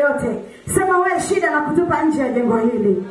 yoyote sema wewe shida na kutupa nje ya jengo hili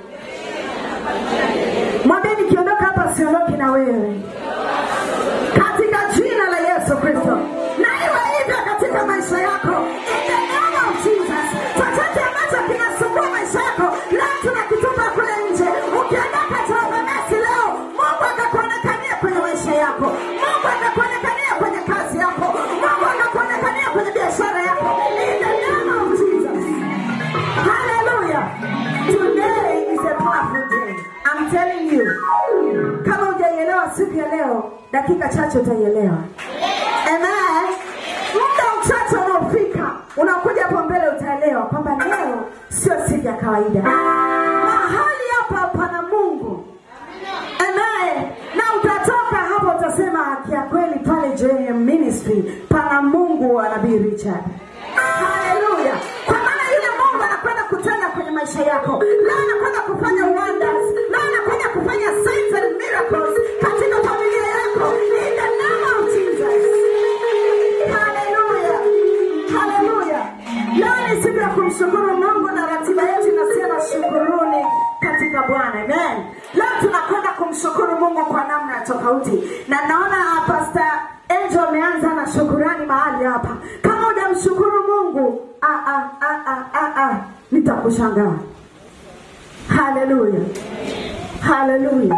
mwambie nikiondoka hapa siondoki na wewe katika jina la yesu kristo na iwe hivyo katika maisha yako In the name of Jesus. chochote ambacho kinasumbua maisha yako leo tunakitupa kule nje ukiondoka taoganasi leo mungu akakuonekania kwenye maisha yako mungu akakuonekania kwenye kazi yako mungu akakuonekania kwenye biashara yako In the name of Jesus. Hallelujah. Today is a powerful day. I'm telling you. Kama hujaielewa siku ya leo, dakika chache utaielewa. Amen. Muda mchache unaofika, unakuja hapo mbele utaelewa kwamba leo sio siku ya kawaida. Mahali hapa pana Mungu. Amen. Na utatoka hapo utasema kia kweli pale JM Ministry pana Mungu wa Nabii Richard. Haleluya. Kwa maana yule Mungu anakwenda kutenda kwenye maisha yako. Leo anakwenda kufanya wonders. Leo anakwenda kufanya signs and miracles katika familia yako. In the name of Jesus. Haleluya. Haleluya. Leo ni siku ya kumshukuru Mungu na ratiba yetu inasema shukuruni katika Bwana. Amen. Leo tunakwenda kumshukuru Mungu kwa namna tofauti. Na naona ah, Pastor Angel ameanza na shukurani mahali hapa. Kama hujamshukuru Mungu, ah ah ah ah ah, ah nitakushangaa. Haleluya. Haleluya.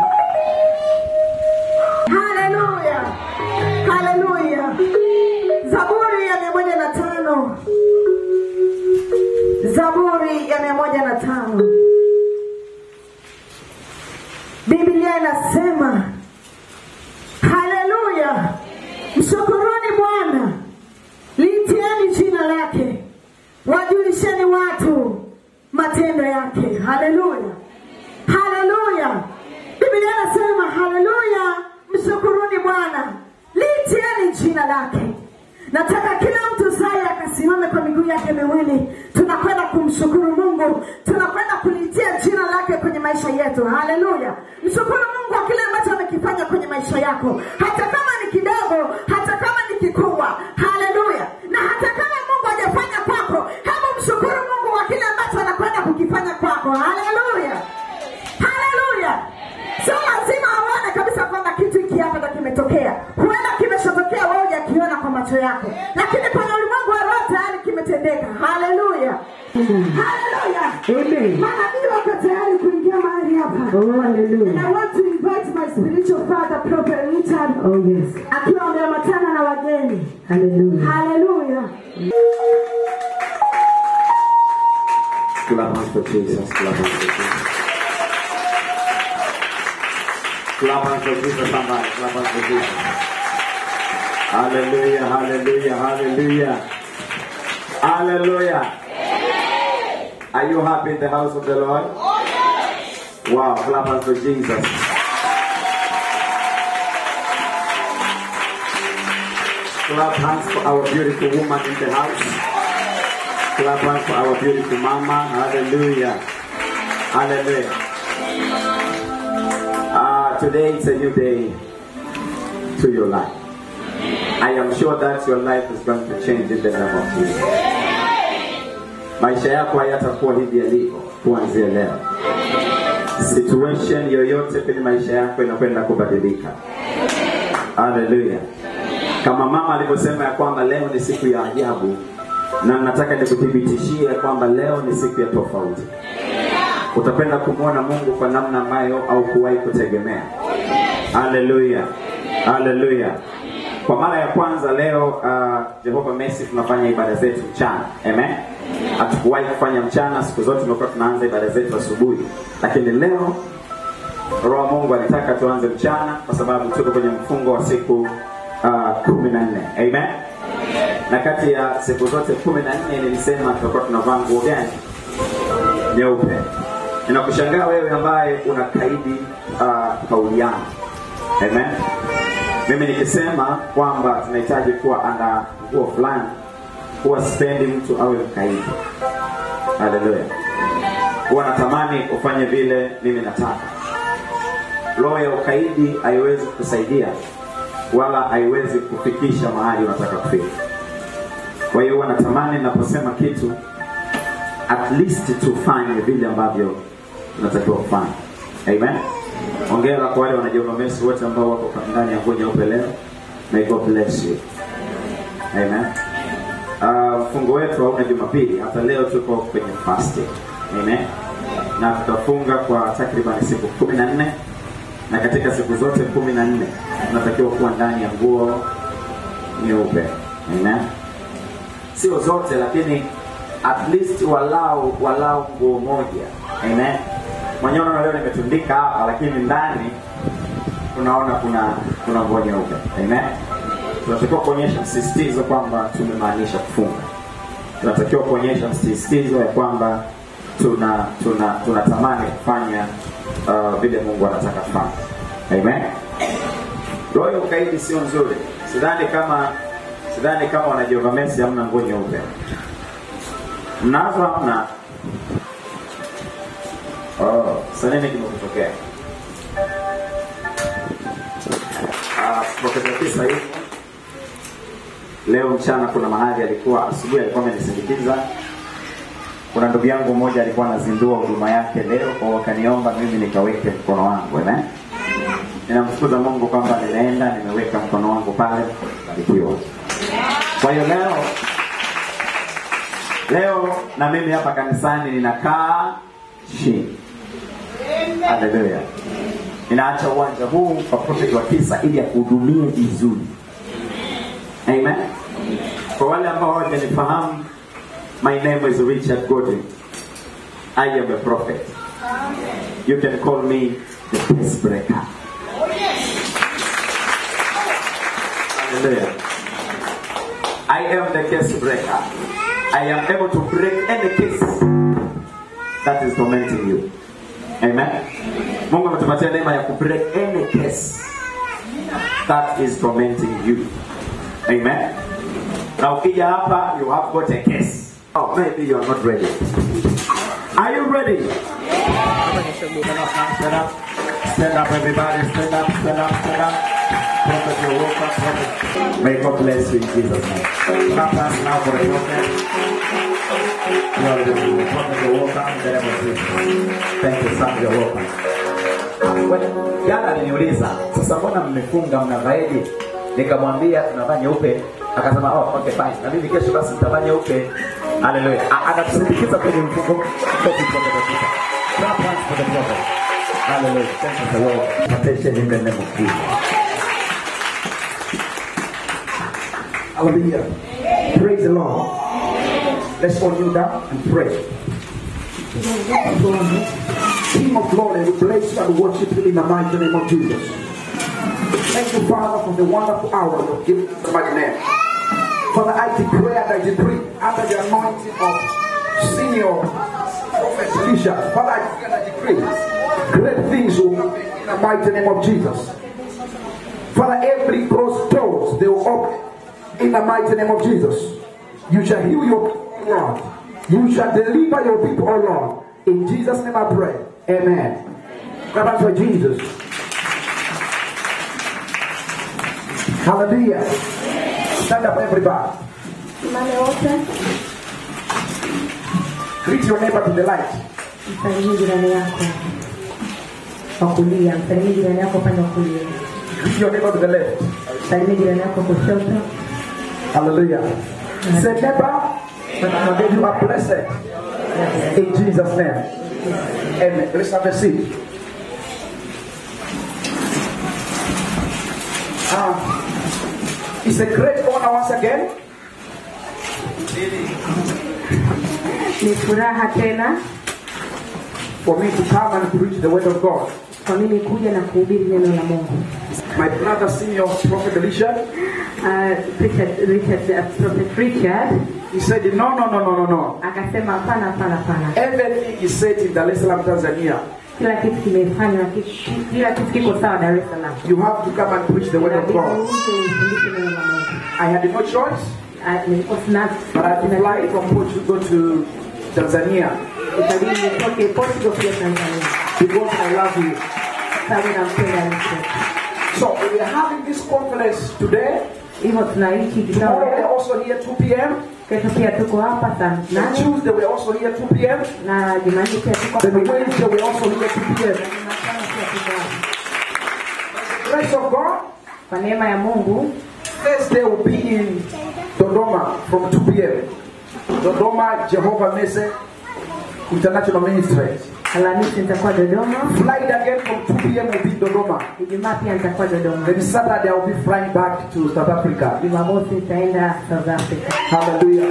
Haleluya. Haleluya. Zaburi ya mia moja na tano. Zaburi ya mia moja na tano. Biblia inasema haleluya, mshukuruni Bwana, liitieni jina lake, wajulisheni watu matendo yake. Haleluya, haleluya. Biblia inasema haleluya, mshukuruni Bwana, liitieni jina lake. Nataka kila mtu saya akasimame kwa miguu yake miwili. Tunakwenda kumshukuru Mungu, tunakwenda kulitia jina lake kwenye maisha yetu. Haleluya! Mshukuru Mungu kwa kile ambacho amekifanya kwenye maisha yako, hata kama ni kidogo, hata kama ni kikubwa. Haleluya! Na hata kama Mungu hajafanya kwako, hebu mshukuru Mungu kwa kile ambacho anakwenda kukifanya kwako. Haleluya! Haleluya! Sio lazima aone kabisa kwamba kitu hiki hapa ndo kimetokea. Huenda kimeshatokea wewe hujakiona kwa macho yako, lakini kwenye ulimwengu wa roho tayari kimetendeka. Haleluya, haleluya. Amen. Manabii wako tayari kuingia mahali hapa. Oh, hallelujah. And I want to invite my spiritual father, Prophet Richard, Oh, yes. akiwa ameambatana na wageni. Hallelujah. Haleluya. Clap hands for Jesus. Clap hands for Jesus. Clap hands for Jesus, somebody. Clap hands for Jesus. Hallelujah, hallelujah, hallelujah. Hallelujah. Are you happy in the house of the Lord? Wow, clap hands for Jesus. Clap hands for our beautiful woman in the house. Clap hands for our beautiful mama. Hallelujah. Hallelujah. Uh, today is a new day to your life. I am sure that your life is going to change in the name of Jesus. Maisha yako hayatakuwa hivi yalivyo kuanzia leo. Situation yoyote kwenye maisha yako inakwenda kubadilika. Hallelujah. Kama mama alivyosema ya kwamba leo ni siku ya ajabu, na nataka nikuthibitishie ya kwamba leo ni siku ya tofauti. Utakwenda kumwona Mungu kwa namna ambayo au kuwahi kutegemea. Haleluya, haleluya. Kwa mara ya kwanza leo uh, Jehova Messi tunafanya ibada zetu mchana. Amen. Hatukuwahi kufanya mchana, siku zote tumekuwa tunaanza ibada zetu asubuhi, lakini leo Roho wa Mungu alitaka tuanze mchana kwa sababu tuko kwenye mfungo wa siku uh, kumi na nne. Amen. Na kati ya siku zote kumi na nne nilisema tutakuwa tunavaa nguo gani? Nyeupe. Ninakushangaa wewe ambaye unakaidi uh, kauli yangu. Amen. Mimi nikisema kwamba tunahitaji kuwa ana nguo fulani, huwa sipendi mtu awe mkaidi. Haleluya. Huwa natamani ufanye vile mimi nataka. Roho ya ukaidi haiwezi kusaidia wala haiwezi kufikisha mahali unataka kufika. Kwa hiyo huwa natamani naposema kitu at least tufanye vile ambavyo tunatakiwa kufanya amen ongera kwa wale wanajomamesi wote ambao wako ndani ya nguo nyeupe leo may god bless you amen Ah, mfungo wetu hauna jumapili hata leo tuko kwenye fasting amen na tutafunga kwa takriban siku kumi na nne na katika siku zote kumi na nne tunatakiwa kuwa ndani ya nguo nyeupe amen sio zote lakini at least walau walau nguo moja amen mwenyewe unaona leo nimetundika hapa lakini ndani tunaona kuna kuna nguo nyeupe amen tunatakiwa kuonyesha msisitizo kwamba tumemaanisha kufunga tunatakiwa kuonyesha msisitizo ya kwamba tuna tuna tunatamani kufanya uh, vile mungu anataka kufanya amen roho ya ukaidi sio nzuri sidhani kama sidhani kama wanajehova mesi hamna nguo nyeupe mnazo hamna oh, sa nini kimekutokea Ah, Profesa Kisa hivi leo mchana kuna mahali alikuwa asubuhi alikuwa amenisindikiza kuna ndugu yangu mmoja alikuwa anazindua huduma yake leo kwao wakaniomba mimi nikaweke mkono wangu amen ninamshukuru mungu kwamba ninaenda nimeweka mkono wangu pale barikiwa kwa hiyo leo leo na mimi hapa kanisani ninakaa chini haleluya ninaacha uwanja huu kwa profeti wa kisa ili akuhudumie vizuri amen kwa wale ambao hawajanifahamu my name is richard godwin i am a prophet you can call me the peace breaker Hallelujah. I am the case breaker. I am able to break any case that is tormenting you. Amen. Mungu ametupatia neema ya kubreak any case that is tormenting you. Amen. Na ukija hapa you have got a case. Oh, maybe you are not ready. Are you ready? Stand up, now, stand up. Stand up, everybody. Stand up, stand up, stand up. Prophet, you're welcome. Prophet. May God bless you in Jesus' name. Clap hands now for the prophet. You are the prophet, you're welcome. in the name of Jesus. Thank you, son, you're welcome. Well, Jana aliniuliza sasa, mbona mmefunga mnavaeje? Nikamwambia tunavaa nyeupe, akasema oh, okay fine, na mimi kesho basi nitavaa nyeupe. Haleluya! A- Anatusindikiza kwenye mfungo. Thank you, prophet Peter. Clap hands for the prophet. Hallelujah. Thank you, the Lord. Attention in the name of Jesus. Hallelujah. Praise the Lord. Let's all kneel down and pray. King of glory, we bless you and worship you in the mighty name of Jesus. Thank you, Father, for the wonderful hour you've given us in my name. Father, I declare that I decree under the anointing of senior prophet Elisha. Father, I declare and I decree great things will happen in the mighty name of Jesus. Father, every closed doors they will open in the mighty name of Jesus. You shall heal your people, Lord. You shall deliver your people, O Lord. In Jesus' name I pray. Amen. Clap hands for Jesus. Hallelujah. Stand up, everybody. Simame wote, Greet your neighbor to the light. msalimie jirani yako wa kulia, msalimie jirani yako upande wa kulia, Greet your neighbor to the left. msalimie jirani yako kushoto. Hallelujah. Say, neighbor, may you are blessed. In Jesus' name. Amen. Let's have a seat. Um, it's a great honor once again Ni furaha tena for me to come and preach the word of God. kwa mimi kuja na kuhubiri neno la Mungu. My brother, senior prophet Elisha, Uh, Richard, Richard, uh, Prophet Richard he said, No, no, no, no, no, no. akasema hapana, hapana, hapana, Everything is said in Dar es Salaam, Tanzania. kila kitu kimefanywa, ki- kila kitu kiko sawa Dar es Salaam. You have to come and preach the word of Inabidi God. uje ufundishe neno la Mungu. I had no choice, Ah, nilikuwa sina but I fly from Portugal to Tanzania ikabidi nitoke Portugal kuja Tanzania because I love you. sababu nampenda Richard. So we are having this conference today hivyo tunaishi kikao Tomorrow we're leo. also here 2 p.m. Kesho pia tuko hapa saa And nane Tuesday we're also here 2 p.m. na Jumanne pia tuko hapa. Then Wednesday we're also here 2 p.m. Jumatano pia tuko hapa. Grace of God. Kwa neema ya Mungu Thursday will be in Dodoma from 2 p.m. Dodoma Jehovah Messe International Ministries. Alhamisi nitakuwa Dodoma, Flight again from 2 p.m. will be in Dodoma. Ijumaa pia nitakuwa Dodoma, Then Saturday I'll be flying back to South Africa. Jumamosi nitaenda South Africa. Hallelujah.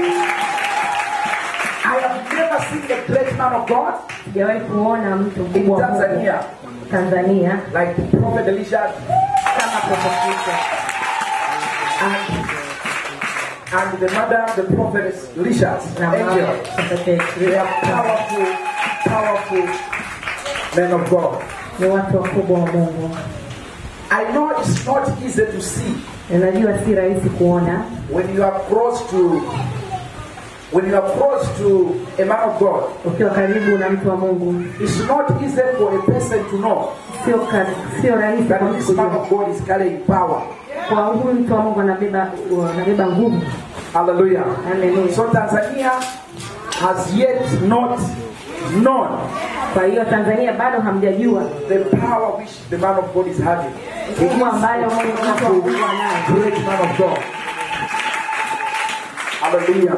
I have never seen a great man of God Sijawahi kuona mtu in mkubwa wa Mungu Tanzania Tanzania like the Prophet Elisha kama Prophet and, and the mother, the prophetess Elisha, na mama angel. Prophet They are powerful, powerful men of God. ni watu wakubwa wa Mungu. I know it's not easy to see Ninajua si rahisi kuona when you are close to when you are close to a man of God. ukiwa karibu na mtu wa Mungu, It's not easy for a person to know sio ka- sio rahisi kwa that mtu this man kujua of God is carrying power. kwa huyu mtu wa Mungu anabeba anabeba nguvu. Hallelujah. Hallelujah. So Tanzania has yet not known Kwa hiyo Tanzania bado hamjajua the power which the man of God is having. He is nguvu ambayo Mungu mtu wa a Mungu anayo. great man of God. Hallelujah.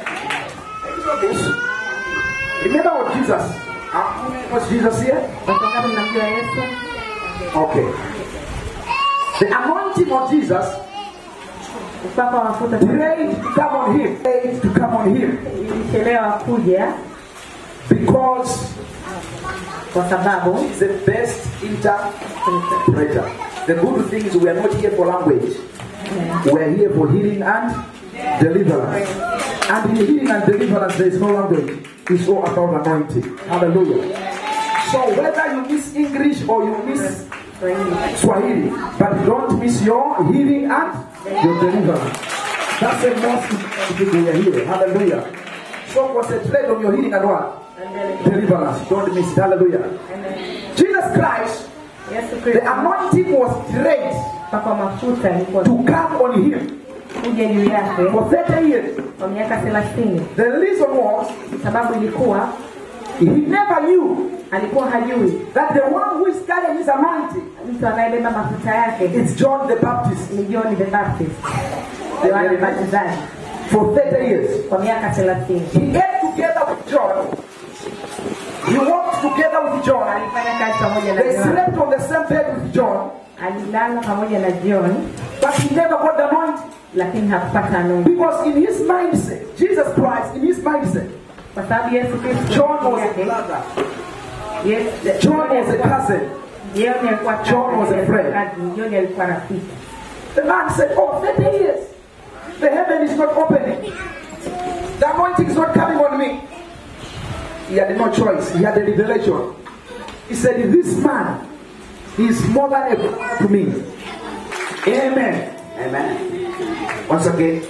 Remember what Jesus. Uh, was Jesus here? Watu wangapi mnamjua Yesu? Okay. The anointing of Jesus Upako wa mafuta prayed to come on him. Prayed to come on him ilichelewa kuja because kwa sababu he's the best interpreter. The good thing is we are not here for language. We are here for healing and deliverance. And in healing and deliverance, there is no language. It's all about anointing. Hallelujah. So whether you miss English or you miss Swahili, but don't miss your healing and your deliverance. That's the most important thing we are here. Hallelujah. So concentrate on your healing and what? Deliverance. Don't miss it. Hallelujah. Jesus Christ, Yesu the Kristo anointing was trained upako wa mafuta ilikuwa to come on him kuja juu yake for 30 years. kwa miaka 30. The reason was Sababu ilikuwa he never knew alikuwa hajui that the one who is carrying his anointing mtu anayebeba mafuta yake is John the Baptist ni John the Baptist, Yohana Mbatizaji, for 30 years. kwa miaka 30. He ate together with John. He walked together with John. Alifanya kazi pamoja na They John, slept on the same bed with John, alilala pamoja na John, but he never got the anointing. lakini hakupata anointing Because in his mindset, Jesus Christ, in his mindset, kwa sababu Yesu Kristo John was a yake, brother. Yes- John was a cousin. John alikuwa John was a friend. cousin, John alikuwa rafiki. The man said, Oh, 30 years. The heaven is not opening. The anointing is not coming on me. He had no choice. He had a revelation. He said, This man is more than a brother to me. Amen. Amen. Once again,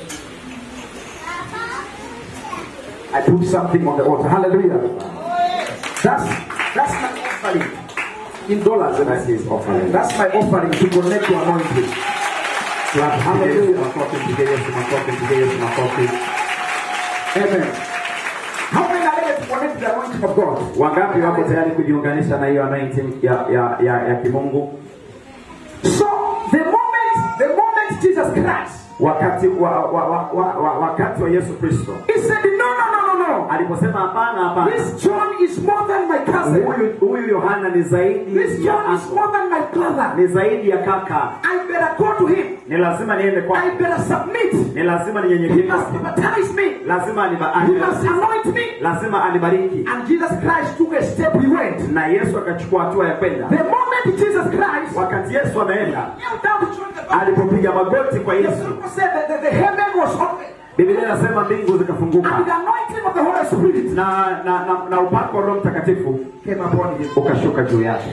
I put something on the altar. Hallelujah. That's that's my offering in dollars. And I That's his offering. That's my offering to connect to anointing. Clap, mpige Yesu makofi, mpige Yesu makofi, mpige Yesu makofi. Amen. How many are ready to connect to the anointing of God? Wangapi wako tayari kujiunganisha na hiyo anointing ya, ya, ya, ya kimungu? So the moment, the moment Jesus Christ, Wakati wa, wa, wa, wa, wa, wakati wa Yesu Kristo he said, No, no, no, no, no. aliposema hapana, hapana, This John is more than my cousin. huyu huyu Yohana ni This zaidi ya John is uncle, more than my brother. ni zaidi ya kaka. I better go to him. Ni lazima niende I kwake, better submit. ni lazima He ninyenyekee must kwake, baptize me. lazima aniba- He must ani- anoint me. lazima anibariki. And Jesus Christ took a step. He went. Na Yesu akachukua hatua ya kwenda. The moment Jesus Christ Wakati Yesu ameenda, knelt down to John the Baptist, alipopiga magoti kwa the Yesu, Bible said that the, the heaven was open. Biblia inasema mbingu And zikafunguka the anointing of the Holy Spirit na na, na, na upako wa Roho Mtakatifu came upon him. ukashuka juu yake,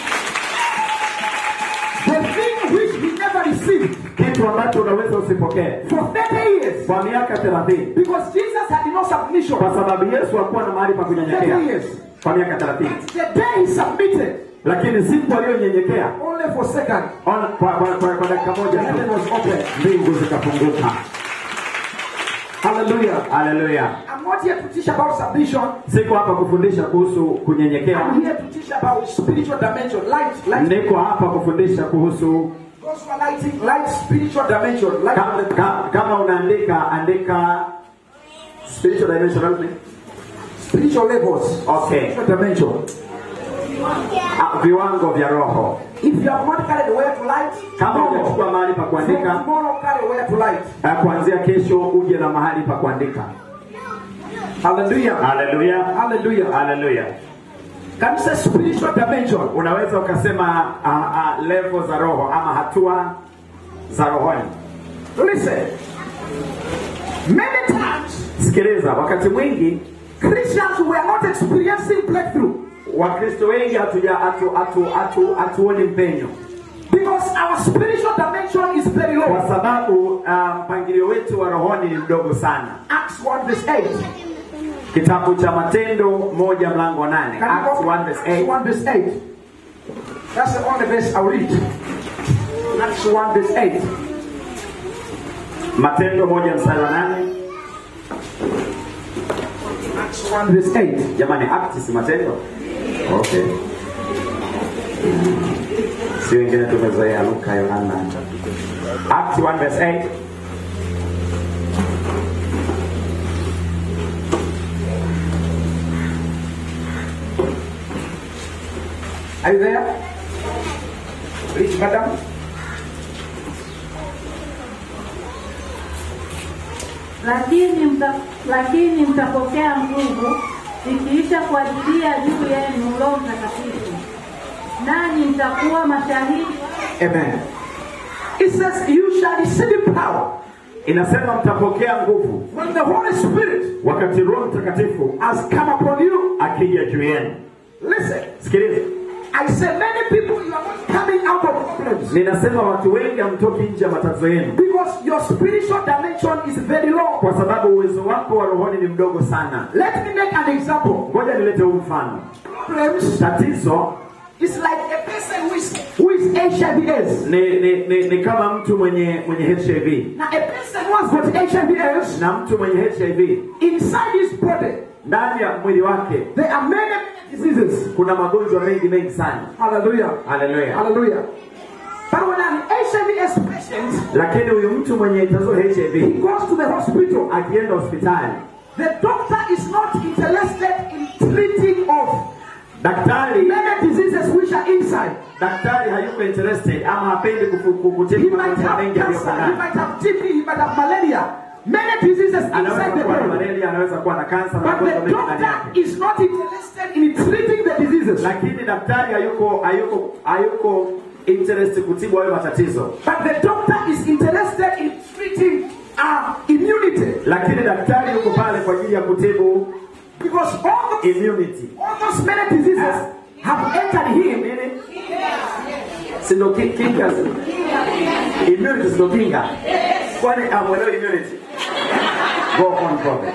The thing which he never received kitu ambacho unaweza usipokee for 30 years. kwa miaka 30 Because Jesus had no submission. kwa sababu Yesu hakuwa na mahali pa kunyenyekea 30 years. kwa miaka 30. The day he submitted, lakini siku aliyonyenyekea only for second, ona- kwa, kwa, kwa, kwa dakika moja heaven tu, was open. mbingu zikafunguka Hallelujah. haleluya I'm not here to teach about submission. siko hapa kufundisha kuhusu kunyenyekea I'm here to teach about spiritual dimension, light, light. niko hapa kufundisha kuhusu Those who are lighting, light spiritual dimension, light. ka, ka, kama unaandika andika spiritual dimension help me. spiritual levels. Okay. Spiritual dimension. Ah, viwango vya roho If you have not carried where to light, kama tomorrow, hujachukua mahali pa from kuandika tomorrow carry where to light. eh, kuanzia kesho uje na mahali pa kuandika Hallelujah. haleluya Hallelujah. haleluya Can you say spiritual dimension? unaweza ukasema uh, uh, level za roho ama hatua za rohoni Listen. Many times sikiliza wakati mwingi Christians were not experiencing breakthrough wakristo wengi hatuja hatu, hatu, hatu, hatuoni mpenyo because our spiritual dimension is very kwa low. sababu uh, mpangilio wetu wa rohoni ni mdogo sana Acts 1 verse 8. kitabu cha matendo moja mlango wa nane Can you Acts go- 1 verse Acts 8 1 verse 8. That's the only verse I'll read. Acts 1 verse 8. matendo moja mstari wa nane Acts 1 verse 8. jamani acts si matendo okay si wengine tumezoea luka yohana acts 1 verse 8 Are you there? Reach, madam. lakini mta, lakini mtapokea nguvu ikiisha kuajilia juu yenu Roho Mtakatifu, nanyi mtakuwa mashahidi Amen. It says, You shall receive power inasema mtapokea nguvu when the Holy Spirit wakati roho mtakatifu has come upon you. akija juu yenu Listen, sikiliza I say, many people, you are not coming out of problems ninasema watu wengi hamtoki nje ya matatizo yenu because your spiritual dimension is very low. kwa sababu uwezo wako wa rohoni ni mdogo sana Let me make an example. ngoja nilete huu mfano Problems tatizo is like a person who is, who is HIV/AIDS. ni, ni, ni, ni kama mtu mwenye mwenye hiv Now, a person who has got HIV/AIDS na mtu mwenye hiv inside his body, ndani ya mwili wake there are many diseases. kuna magonjwa mengi mengi sana Hallelujah. haleluya Hallelujah. But when an HIV/AIDS patient lakini huyu mtu mwenye tatizo la he hiv goes to the hospital, akienda hospitali the doctor is not interested in treating of daktari many diseases which are inside. daktari hayuko interested ama hapendi kufu- ku- kutibu He might magonjwa have mengi yaliyo cancer, he ndani might have TB, he might have malaria. Many diseases anaweza inside the kuwa na body. malaria anaweza kuwa na kansa na But magonjwa the mengi ndani doctor yake is not interested in treating the diseases. lakini daktari hayuko hayuko hayuko interest kutibu hayo matatizo But the doctor is interested in treating our immunity. lakini daktari yuko pale kwa ajili ya kutibu Because all those, immunity all those many diseases have entered him. sindo ki- kinga immunity sindo kinga kwani amwelewe immunity go on prophet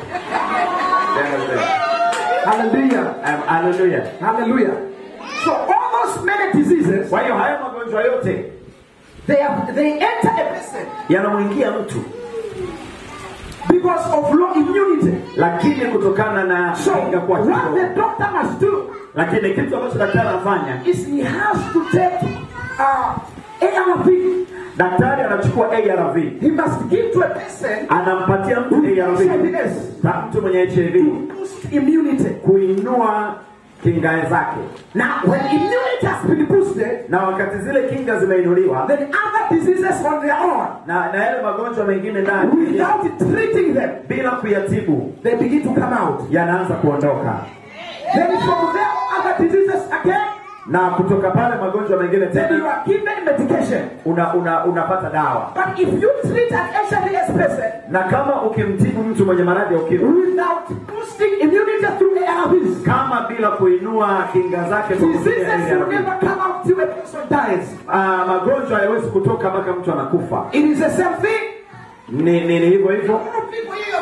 Hallelujah. Um, hallelujah Hallelujah. So all those many diseases, kwa hiyo hayo magonjwa yote they have they enter a person yanamwingia mtu because of low immunity. lakini kutokana na So kinga kuwa what kidogo. the doctor must do lakini kitu ambacho daktari anafanya is he has to take uh, ARV. daktari anachukua arv He must give to a person anampatia mtu arv HIV na mtu mwenye hiv to boost immunity. kuinua kinga zake Now, when immunity has been boosted, na wakati zile kinga zimeinuliwa then other diseases on their own, na na yale magonjwa mengine ndani without treating them, bila kuyatibu they begin to come out. yanaanza kuondoka Then from there, other diseases again, na kutoka pale magonjwa mengine then you tena are given medication. una, una, unapata dawa But if you treat an HIV person na kama ukimtibu mtu mwenye maradhi ya ukimwi without boosting immunity through ARVs, kama bila kuinua kinga zake kwa kutumia diseases will ARV, never come out till a person dies. ah, magonjwa hayawezi kutoka mpaka mtu anakufa It is the same thing. ni ni ni hivyo hivyo People here have got many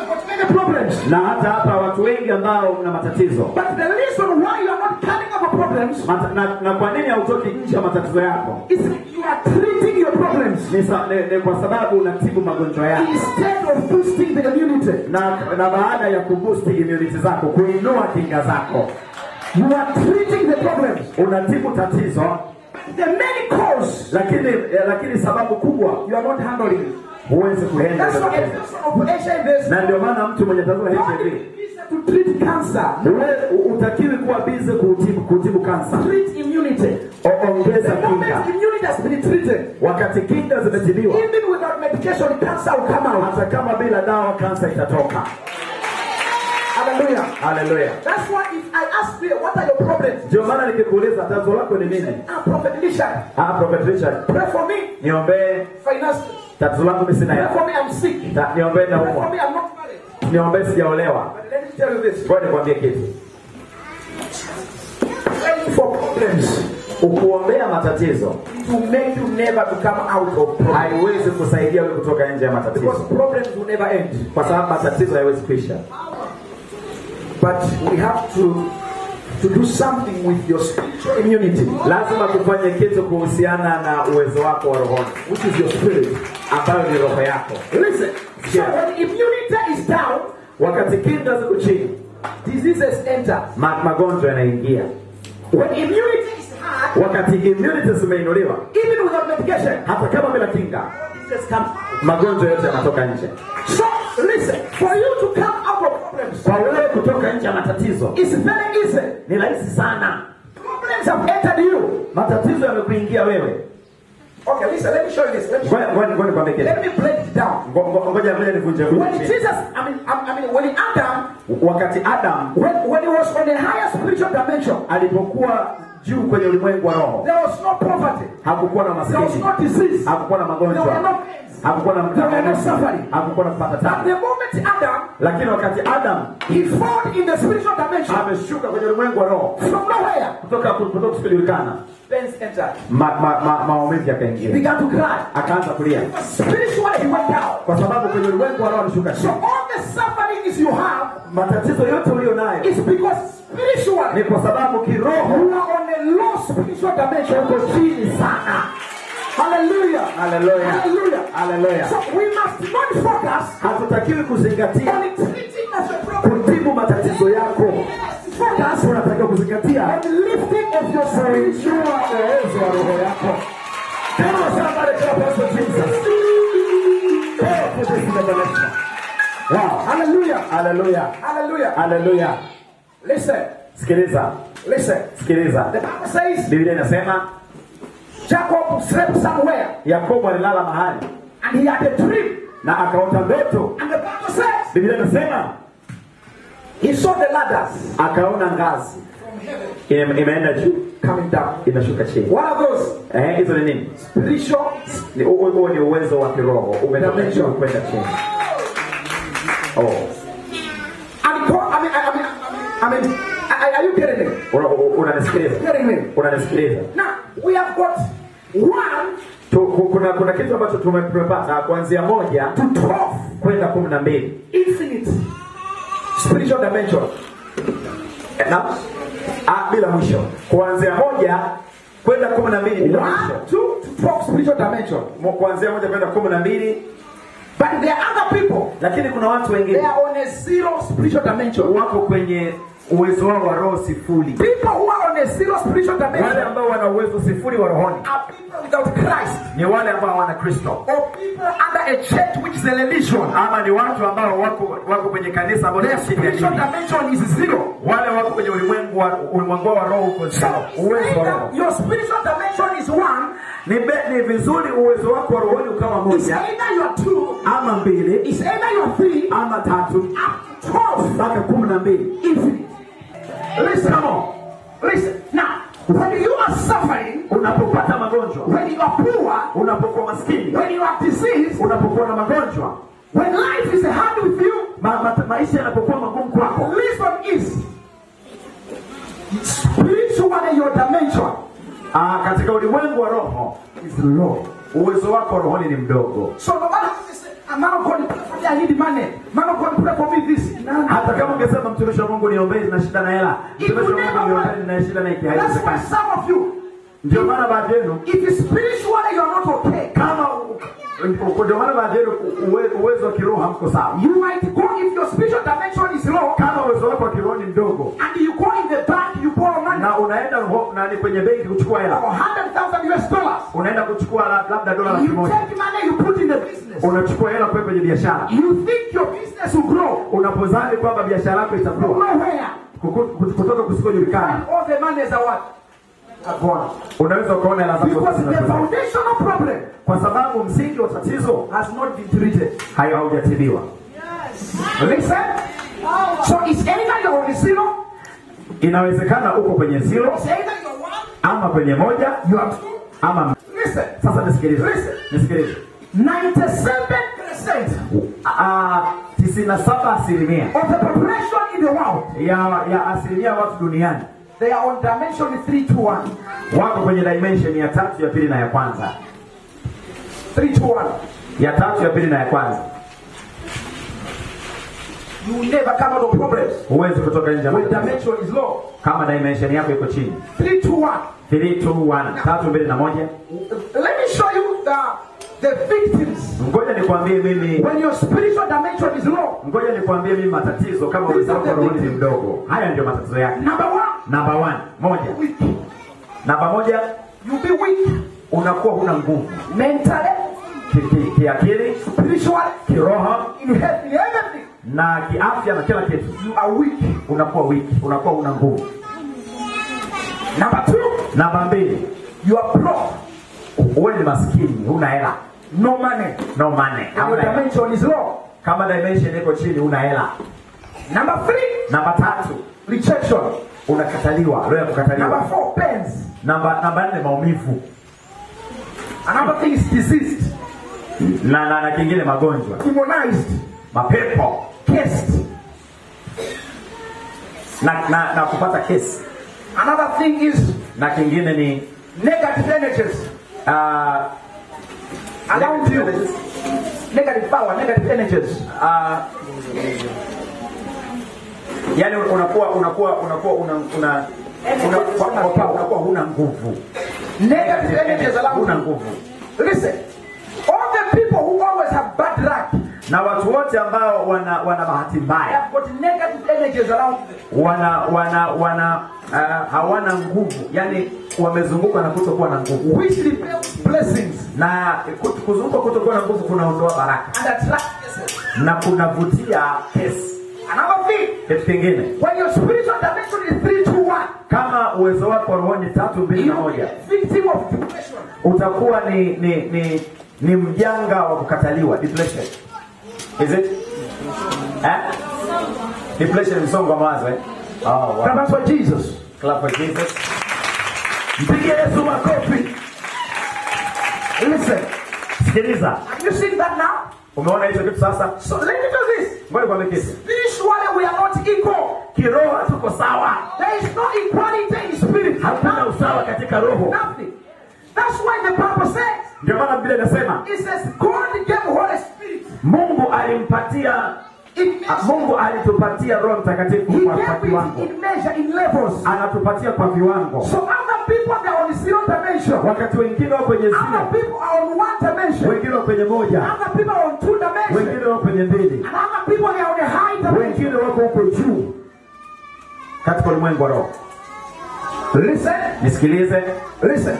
many problems. na hata hapa watu wengi ambao mna matatizo But the reason why you are not coming over problems Mata, na, na kwa nini hautoki nje ya matatizo yako is you are treating your problems ni, sa, ni, ni kwa sababu unatibu magonjwa yako instead of boosting the immunity. na, na baada ya kubusti immunity zako kuinua kinga zako You are treating the problems. unatibu tatizo The many cause lakini eh, lakini sababu kubwa you are not handling. huwezi kuenda That's hilo why a tatizo. person of HIV na ndio maana mtu mwenye tatizo la God HIV is to treat cancer, Uwe- utakiwi kuwa bize kutibu, kutibu kansa treat immunity. O- ongeza The moment kinga immunity has been treated, wakati kinga zimetibiwa even without medication, cancer will come out. hata kama bila dawa kansa itatoka Hallelujah. haleluya That's why if I ask you, what are your problems? ndio maana nikikuuliza tatizo lako ni nini Ah, Prophet Richard, ah, prophet richard pray for me. niombee Finances. tatizo langu mi sina Pray ya for me, I'm sick. Ta- niombee Pray for naumwa me, I'm not married. niombee sijaolewa But let me tell you this. ngoja nikwambie kitu Praying for problems ukuombea matatizo to make you never to come out of problems. haiwezi kusaidia wewe kutoka nje ya Because matatizo problems will never end. kwa sababu matatizo hayawezi kuisha But we have to to do something with your spiritual immunity, lazima tufanye kitu kuhusiana na uwezo wako wa rohoni which is your spirit. ambayo ni roho yako Listen. So Yeah. when immunity is down, wakati kinga ziko chini diseases enter. ma, magonjwa yanaingia When immunity is high, wakati immunity zimeinuliwa even without medication, hata kama bila kinga diseases come. magonjwa yote yanatoka nje So listen, for you to come out of problems, kwa wewe kutoka nje ya matatizo it's very easy. ni rahisi sana Problems have entered you. matatizo yamekuingia wewe Okay, listen, let me show you this. Let me, Ngoja- ngoja ngoja nikwambie kitu. let me break it down. Ngo- ngo- ngoja ngoja nivunje When vunje chini. Jesus, I mean, I, I mean, when Adam, wakati adam when, when he was on a higher spiritual dimension, alipokuwa juu kwenye ulimwengu wa roho there was no poverty, hakukuwa na there was maskini no disease, hakukuwa na there were magonjwa no pains. hakukuwa na There were no suffering. hakukuwa na kupata But tabu the moment Adam, lakini wakati adam he fought in the spiritual dimension ameshuka kwenye ulimwengu wa roho from nowhere, kutoka kutoka kusikujulikana pains entered. ma, ma, ma, maumivu He yakaingia began to cry. akaanza kulia Spiritually, he went down. kwa sababu kwenye ulimwengu wa roho alishuka So chini all the sufferings you have matatizo yote ulio nayo is because spiritually ni kwa sababu kiroho you are on a low spiritual dimension. uko chini sana Hallelujah. haleluya Hallelujah. haleluya So we must not focus hatutakiwi kuzingatia on treating as a problem. kutibu matatizo yako Focus tunatakiwa kuzingatia on lifting of your spiritual uwezo wa roho yako Tell somebody to Apostle Jesus. Pray for this revelation. Wow. Hallelujah. Haleluya. Hallelujah. Haleluya. Listen. Sikiliza. Listen. Sikiliza. The Bible says Biblia inasema Jacob slept somewhere Yakobo alilala mahali and he had a dream. na akaota ndoto. And the Bible says Biblia inasema he saw the ladders akaona ngazi Ime- imeenda juu coming down. inashuka chini. What are those? Eh, hizo ni nini? Spiritual. Ni huo huo ni uwezo wa kiroho umetoka juu kwenda chini. Oh. And go, I mean, I, I mean, I mean, are, are you getting me? Una- u- Unanisikiliza? Getting me? Unanisikiliza? Now we have got one Tu- ku- kuna kuna kitu ambacho tume- tumepata kuanzia moja to twelve kwenda kumi na mbili infinite spiritual dimension. Eh, na ah, bila mwisho kuanzia moja kwenda kumi na mbili bila mwisho One, two to twelve spiritual dimension. Mo- kuanzia moja kwenda kumi na mbili But there are other people. lakini kuna watu They wengine are on a zero spiritual dimension. wako kwenye uwezo wao wa roho sifuri People who are on a zero spiritual wale dimension ambao wana uwezo sifuri wa rohoni are people without Christ ni wale ambao hawana kristo or people under a church which is a religion. ama ni watu ambao wako wako kwenye kanisa ambao Their ni chini ya spiritual dini dimension is zero. wale wako kwenye ulimwengu wa ulimwengu wa roho uko So sawa uwezo wa roho either your spiritual dimension is one, ni, be, ni vizuri uwezo wako wa rohoni ukawa it's moja either you're two, ama mbili it's either you're three, ama tatu up to twelve. mpaka kumi na mbili Infinite. Listen, come on. Listen. Now, when you are suffering, unapopata magonjwa when you are poor, unapokuwa maskini when you are diseased, unapokuwa na magonjwa when life is hard with you, ma, ma, maisha yanapokuwa magumu kwako listen is spiritually your dimension ah, katika ulimwengu wa roho is low. uwezo wako wa rohoni ni mdogo So no matter what you say, a man of God pray for me, I need money. Man of God pray for me this. mungu niombee na shida na hela It will mtumishi wa never mungu work. niombee na shida na hiki That's why haiwezekani some of you, ndio maana baadhi yenu if spiritually you are not okay, kama u- u- ndio maana baadhi yenu u- uwe- uwezo wa kiroho hamko sawa you might go if your spiritual dimension is low kama uwezo wako wa kiroho ni mdogo and you go in the bank, you borrow money na unaenda ho- nani kwenye benki kuchukua for hela 100,000 US dollars. unaenda kuchukua la- labda dola laki You moja take money, you put in the business. unachukua hela kuwe kwenye biashara You think your business will grow. unapozani kwamba biashara yako From itakuwa nowhere. kuku- kutoka kusikojulikana And all the monies are what? Are gone. unaweza ukaona hela zako Because the zinapotea. foundational problem kwa sababu msingi wa tatizo has not been treated. hayo haujatibiwa Listen. So it's either you're on zero, inawezekana uko kwenye zero it's either you're one, ama kwenye moja you are two. ama Listen. sasa nisikilize Listen. nisikilize 97% Ah, tisini na saba asilimia of the population in the world, ya ya asilimia ya watu duniani they are on dimension 3 to 1. wako kwenye dimension ya tatu ya pili na ya kwanza 3 to 1. ya tatu ya pili na ya kwanza You will never come out of problems huwezi kutoka nje ya when matatizo. dimension is low. kama dimension yako iko chini 3 to 1. 3 2 1 tatu mbili na moja Let me show you the, the victims. ngoja nikwambie mimi When your spiritual dimension is low, ngoja nikwambie mimi matatizo kama uwezo wako wa rohoni ni mdogo haya ndio matatizo yake number one, namba 1 moja weak. namba moja You'll be weak unakuwa huna nguvu mentally, Ki- ki- kiakili spiritually, kiroho in health, in everything. na kiafya na kila kitu You are weak. unakuwa wiki unakuwa una nguvu Number two, namba mbili you are broke. uwe ni maskini huna hela No money. no money And your Hamna hela. dimension is low. kama dimension iko chini huna hela Number three, namba tatu rejection. unakataliwa roho ya Number kukataliwa four, pains. namba namba nne maumivu Another thing is diseased, na na, na kingine magonjwa demonized, mapepo cursed. na, na, na kupata kesi Another thing is na kingine ni negative energies uh, around you. Negative power, negative energies. uh, yani unakuwa unakuwa unakuwa una, una, una, unakuwa, unakuwa huna nguvu Negative energies around huna you. nguvu Listen, all the people who always have bad luck, na watu wote ambao wana wana bahati they mbaya have got negative energies around them. wana wana wana uh, hawana nguvu yani wamezungukwa na kutokuwa na nguvu Which repels blessings na ku- kuzungukwa kutokuwa na nguvu kunaondoa baraka and attract blessings. na kunavutia kesi Another thing, kitu kingine when your spiritual dimension is 3 to 1, kama uwezo wako wa rohoni tatu mbili na you will be moja a victim of depression. utakuwa ni ni ni ni mjanga wa kukataliwa depression is it eh? depression ni msongo wa mawazo eh? oh, wow. Clap for Jesus. Clap for Jesus Mpige Yesu makofi. Listen, sikiliza have you seen that now? umeona hicho kitu sasa So let me do this. ngoja kwambie kitu Spiritually, we are not equal. kiroho hatuko sawa There is no equality in spirit. hakuna usawa katika roho Nothing. That's why the Bible says, ndio maana biblia inasema it says, God gave Holy Spirit. mungu alimpatia It ah, mungu alitupatia roho mtakatifu He kwa, kwa gave it viwango in measure, in levels. anatupatia kwa viwango So other people they are on zero dimension. wakati wengine wako kwenye Other zero people are on one dimension. wengine wako kwenye moja Other people are on two dimensions. wengine wako kwenye mbili And other people they are on a high dimension. wengine wako huko juu katika ulimwengu wa roho Listen, nisikilize listen.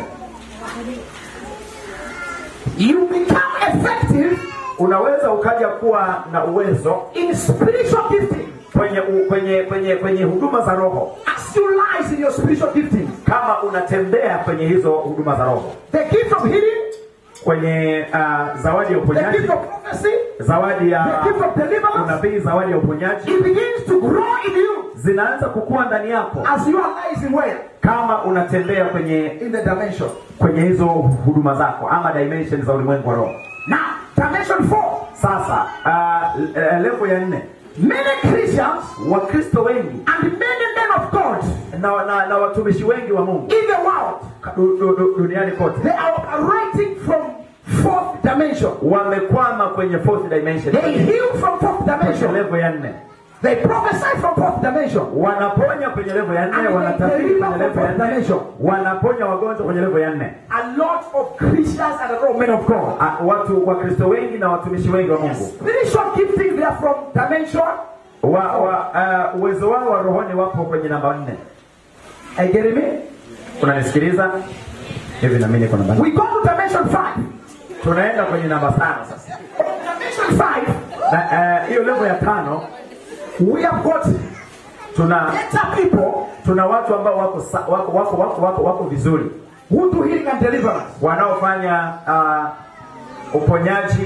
You become effective unaweza ukaja kuwa na uwezo in spiritual gifting kwenye u, kwenye kwenye kwenye huduma za roho as you lies in your spiritual gifting. kama unatembea kwenye hizo huduma za roho The gift of healing, kwenye uh, zawadi ya the uponyaji gift of prophecy, zawadi ya the gift of deliverance. unabii zawadi ya uponyaji It begins to grow in you zinaanza kukua ndani yako as you are rising where? kama unatembea kwenye In the dimension. kwenye hizo huduma zako ama dimension za ulimwengu wa roho Now, dimension four. sasa uh, levo ya nne Many Christians wakristo wengi and many men of God na, na, na watumishi wengi wa mungu in the world, du, du, du, duniani kote they are operating from fourth dimension. wamekwama kwenye fourth dimension They heal from fourth kwenye dimension. levo ya nne They prophesy from fourth dimension. wanaponya kwenye levo ya nne And wanatabiri they kwenye levo ya deliver nne from wanaponya wagonjwa kwenye levo ya nne A lot of Christians and a lot of men of God. Ah, watu wakristo wengi na watumishi wengi wa mungu Spiritual giftings, they are from dimension. wa, wa, ah, uwezo wao wa rohoni wapo kwenye namba nne Are you getting me? unanisikiliza hivi nami niko namba nne. We go to dimension five. tunaenda kwenye namba tano sasa Dimension five, na eh, hiyo levo ya tano we have got tuna better people tuna watu ambao wako sa- wako wako wako wako, wako vizuri who do healing and deliverance. wanaofanya uh, uponyaji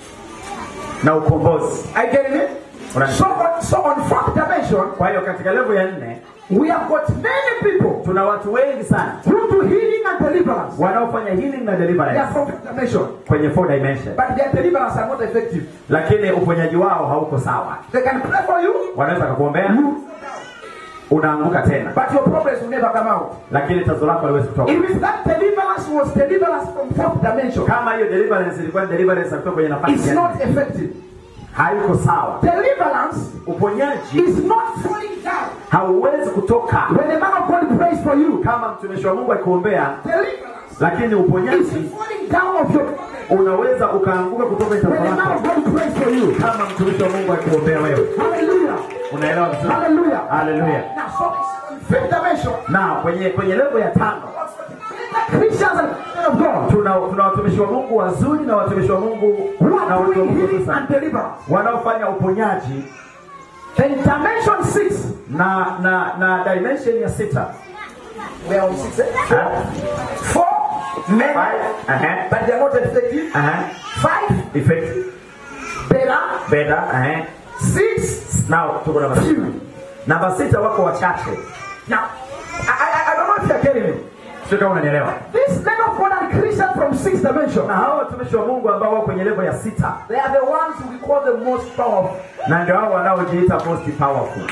na ukombozi Are you getting me? Unani- So on, so on fourth dimension, kwa hiyo katika levo ya nne we have got many people tuna watu wengi sana who do healing and deliverance. wanaofanya healing na They are deliverance from fifth dimension, kwenye four dimension but their deliverance are not effective. lakini uponyaji wao hauko sawa They can pray for you, wanaweza kukuombea unaanguka tena but your problems will never come out. lakini tazo lako haliwezi kutoka If that deliverance was deliverance from fourth dimension, kama hiyo deliverance ilikuwa ni deliverance ya kutoka kwenye nafasi it's ya not nne, effective. haiko sawa Deliverance uponyaji is not falling down. hauwezi kutoka When a man of God prays for you, kama mtumishi wa mungu akikuombea deliverance lakini is uponyaji falling down of your unaweza ukaanguka kutoka kwenye When tazo a man lako of God prays for you, kama mtumishi wa mungu akikuombea wewe hallelujah, unaelewa vizuri hallelujah. haleluya Now, so on fifth dimension, na kwenye kwenye levo ya tano Christians and men of God tuna tuna watumishi wa mungu wazuri na watumishi wa mungu who na are watu wa doing mungu healing sasa and deliverance. wanaofanya uponyaji Then dimension six, na na na dimension ya sita we are on six, eh? Ha? four men, Five. Aha. but they are not effective. Aha. Five effect better, better aha. six. now tuko namba sita namba sita wako wachache Now, I, I, I don't know if you're getting me. sio kama unanielewa These men of God and Christians from sixth dimension, na hawa watumishi wa mungu ambao wako kwenye levo ya sita they are the ones we call the most powerful. na ndio hao wanaojiita most powerful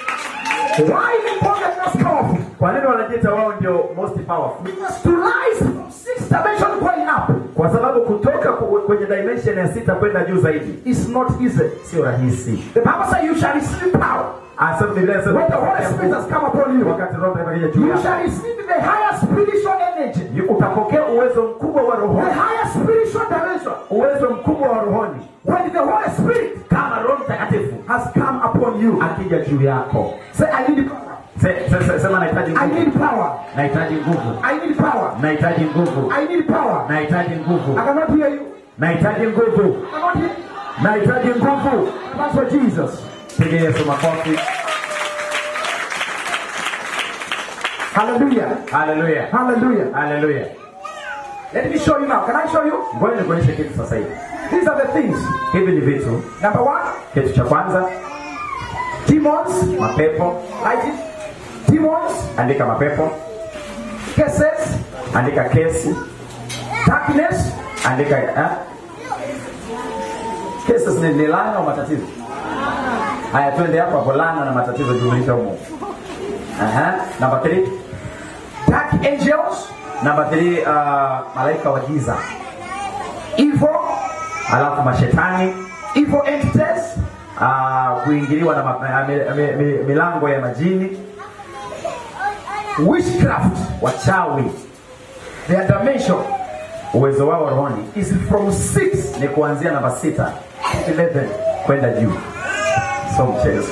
Why we call them most powerful? kwa nini wanajiita wao ndio most powerful Because to rise from sixth dimension going up kwa sababu kutoka ku- kwenye dimension ya sita kwenda juu zaidi is not easy. sio rahisi The Bible says you shall receive power Asema Biblia inasema when the Holy Spirit has come upon you. wakati roho Mtakatifu akija juu You shall yako receive the higher spiritual energy, yu- utapokea uwezo mkubwa wa the rohoni higher spiritual dimension. uwezo mkubwa wa rohoni When the Holy Spirit kama roho mtakatifu has come upon you, akija juu yako say, I need power. Se- se- se- sema nahitaji I nguvu need power. nahitaji nguvu I need power. nahitaji nguvu I need power. nahitaji nguvu I cannot hear you. nahitaji nguvu I cannot hear you. nahitaji nguvu That's for Jesus. piga yesu makofi Hallelujah. haleluya Hallelujah. haleluya Let me show you now. Can I show you? ngoja nikuonyeshe kitu sasa hivi These are the things. hivi ni vitu Number one, kitu cha kwanza demons. mapepo Write it. Demons, andika mapepo cases, andika kesi darkness, andika eh? cases ni, ni laana au matatizo haya twende hapo hapo laana na matatizo jumlisha humo Aha. namba 3 dark angels, namba 3 uh, malaika wa giza evil, alafu mashetani evil entities, uh, kuingiliwa na ma, uh, mi, mi, mi, milango ya majini witchcraft. wachawi Their dimension uwezo wao rohoni is from six ni kuanzia namba sita to eleven. kwenda juu so mchezo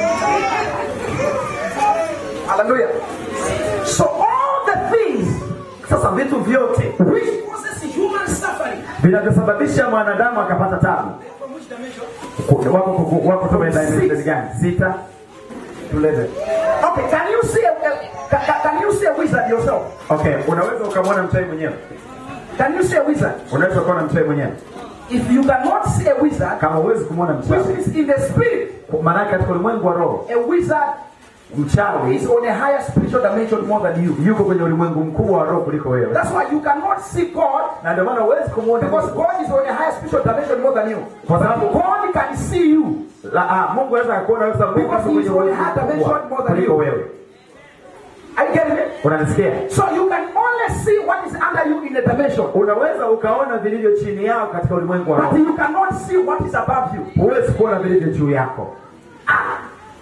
Hallelujah. So all the things sasa vitu vyote which causes human suffering vinavyosababisha mwanadamu akapata tabu from which dimension? Ku- wako ku- wako toka dimension gani sita to eleven Okay, can you see a, can, can- can you see a wizard yourself? okay unaweza ukamwona mchawi mwenyewe Can you see a wizard? unaweza ukaona mchawi mwenyewe If you cannot see a wizard, kama huwezi kumwona which mchawi is in the spirit, maanake katika ulimwengu wa roho a wizard mchawi is on a higher spiritual dimension more than you. yuko kwenye ulimwengu mkubwa wa roho kuliko wewe That's why you cannot see God na ndio maana huwezi kumwona because Mungu. God is on a higher spiritual dimension more than you. kwa sababu God can see you. la, ah, Mungu anaweza kuona wewe sababu Mungu Because yuko he's kwenye on a ulimwengu higher mkubwa dimension more than kuliko you. wewe Are you getting me? unanisikia So you can only see what is under you in the dimension, unaweza ukaona vilivyo chini yao katika ulimwengu wa but roho you cannot see what is above you. huwezi kuona vilivyo juu yako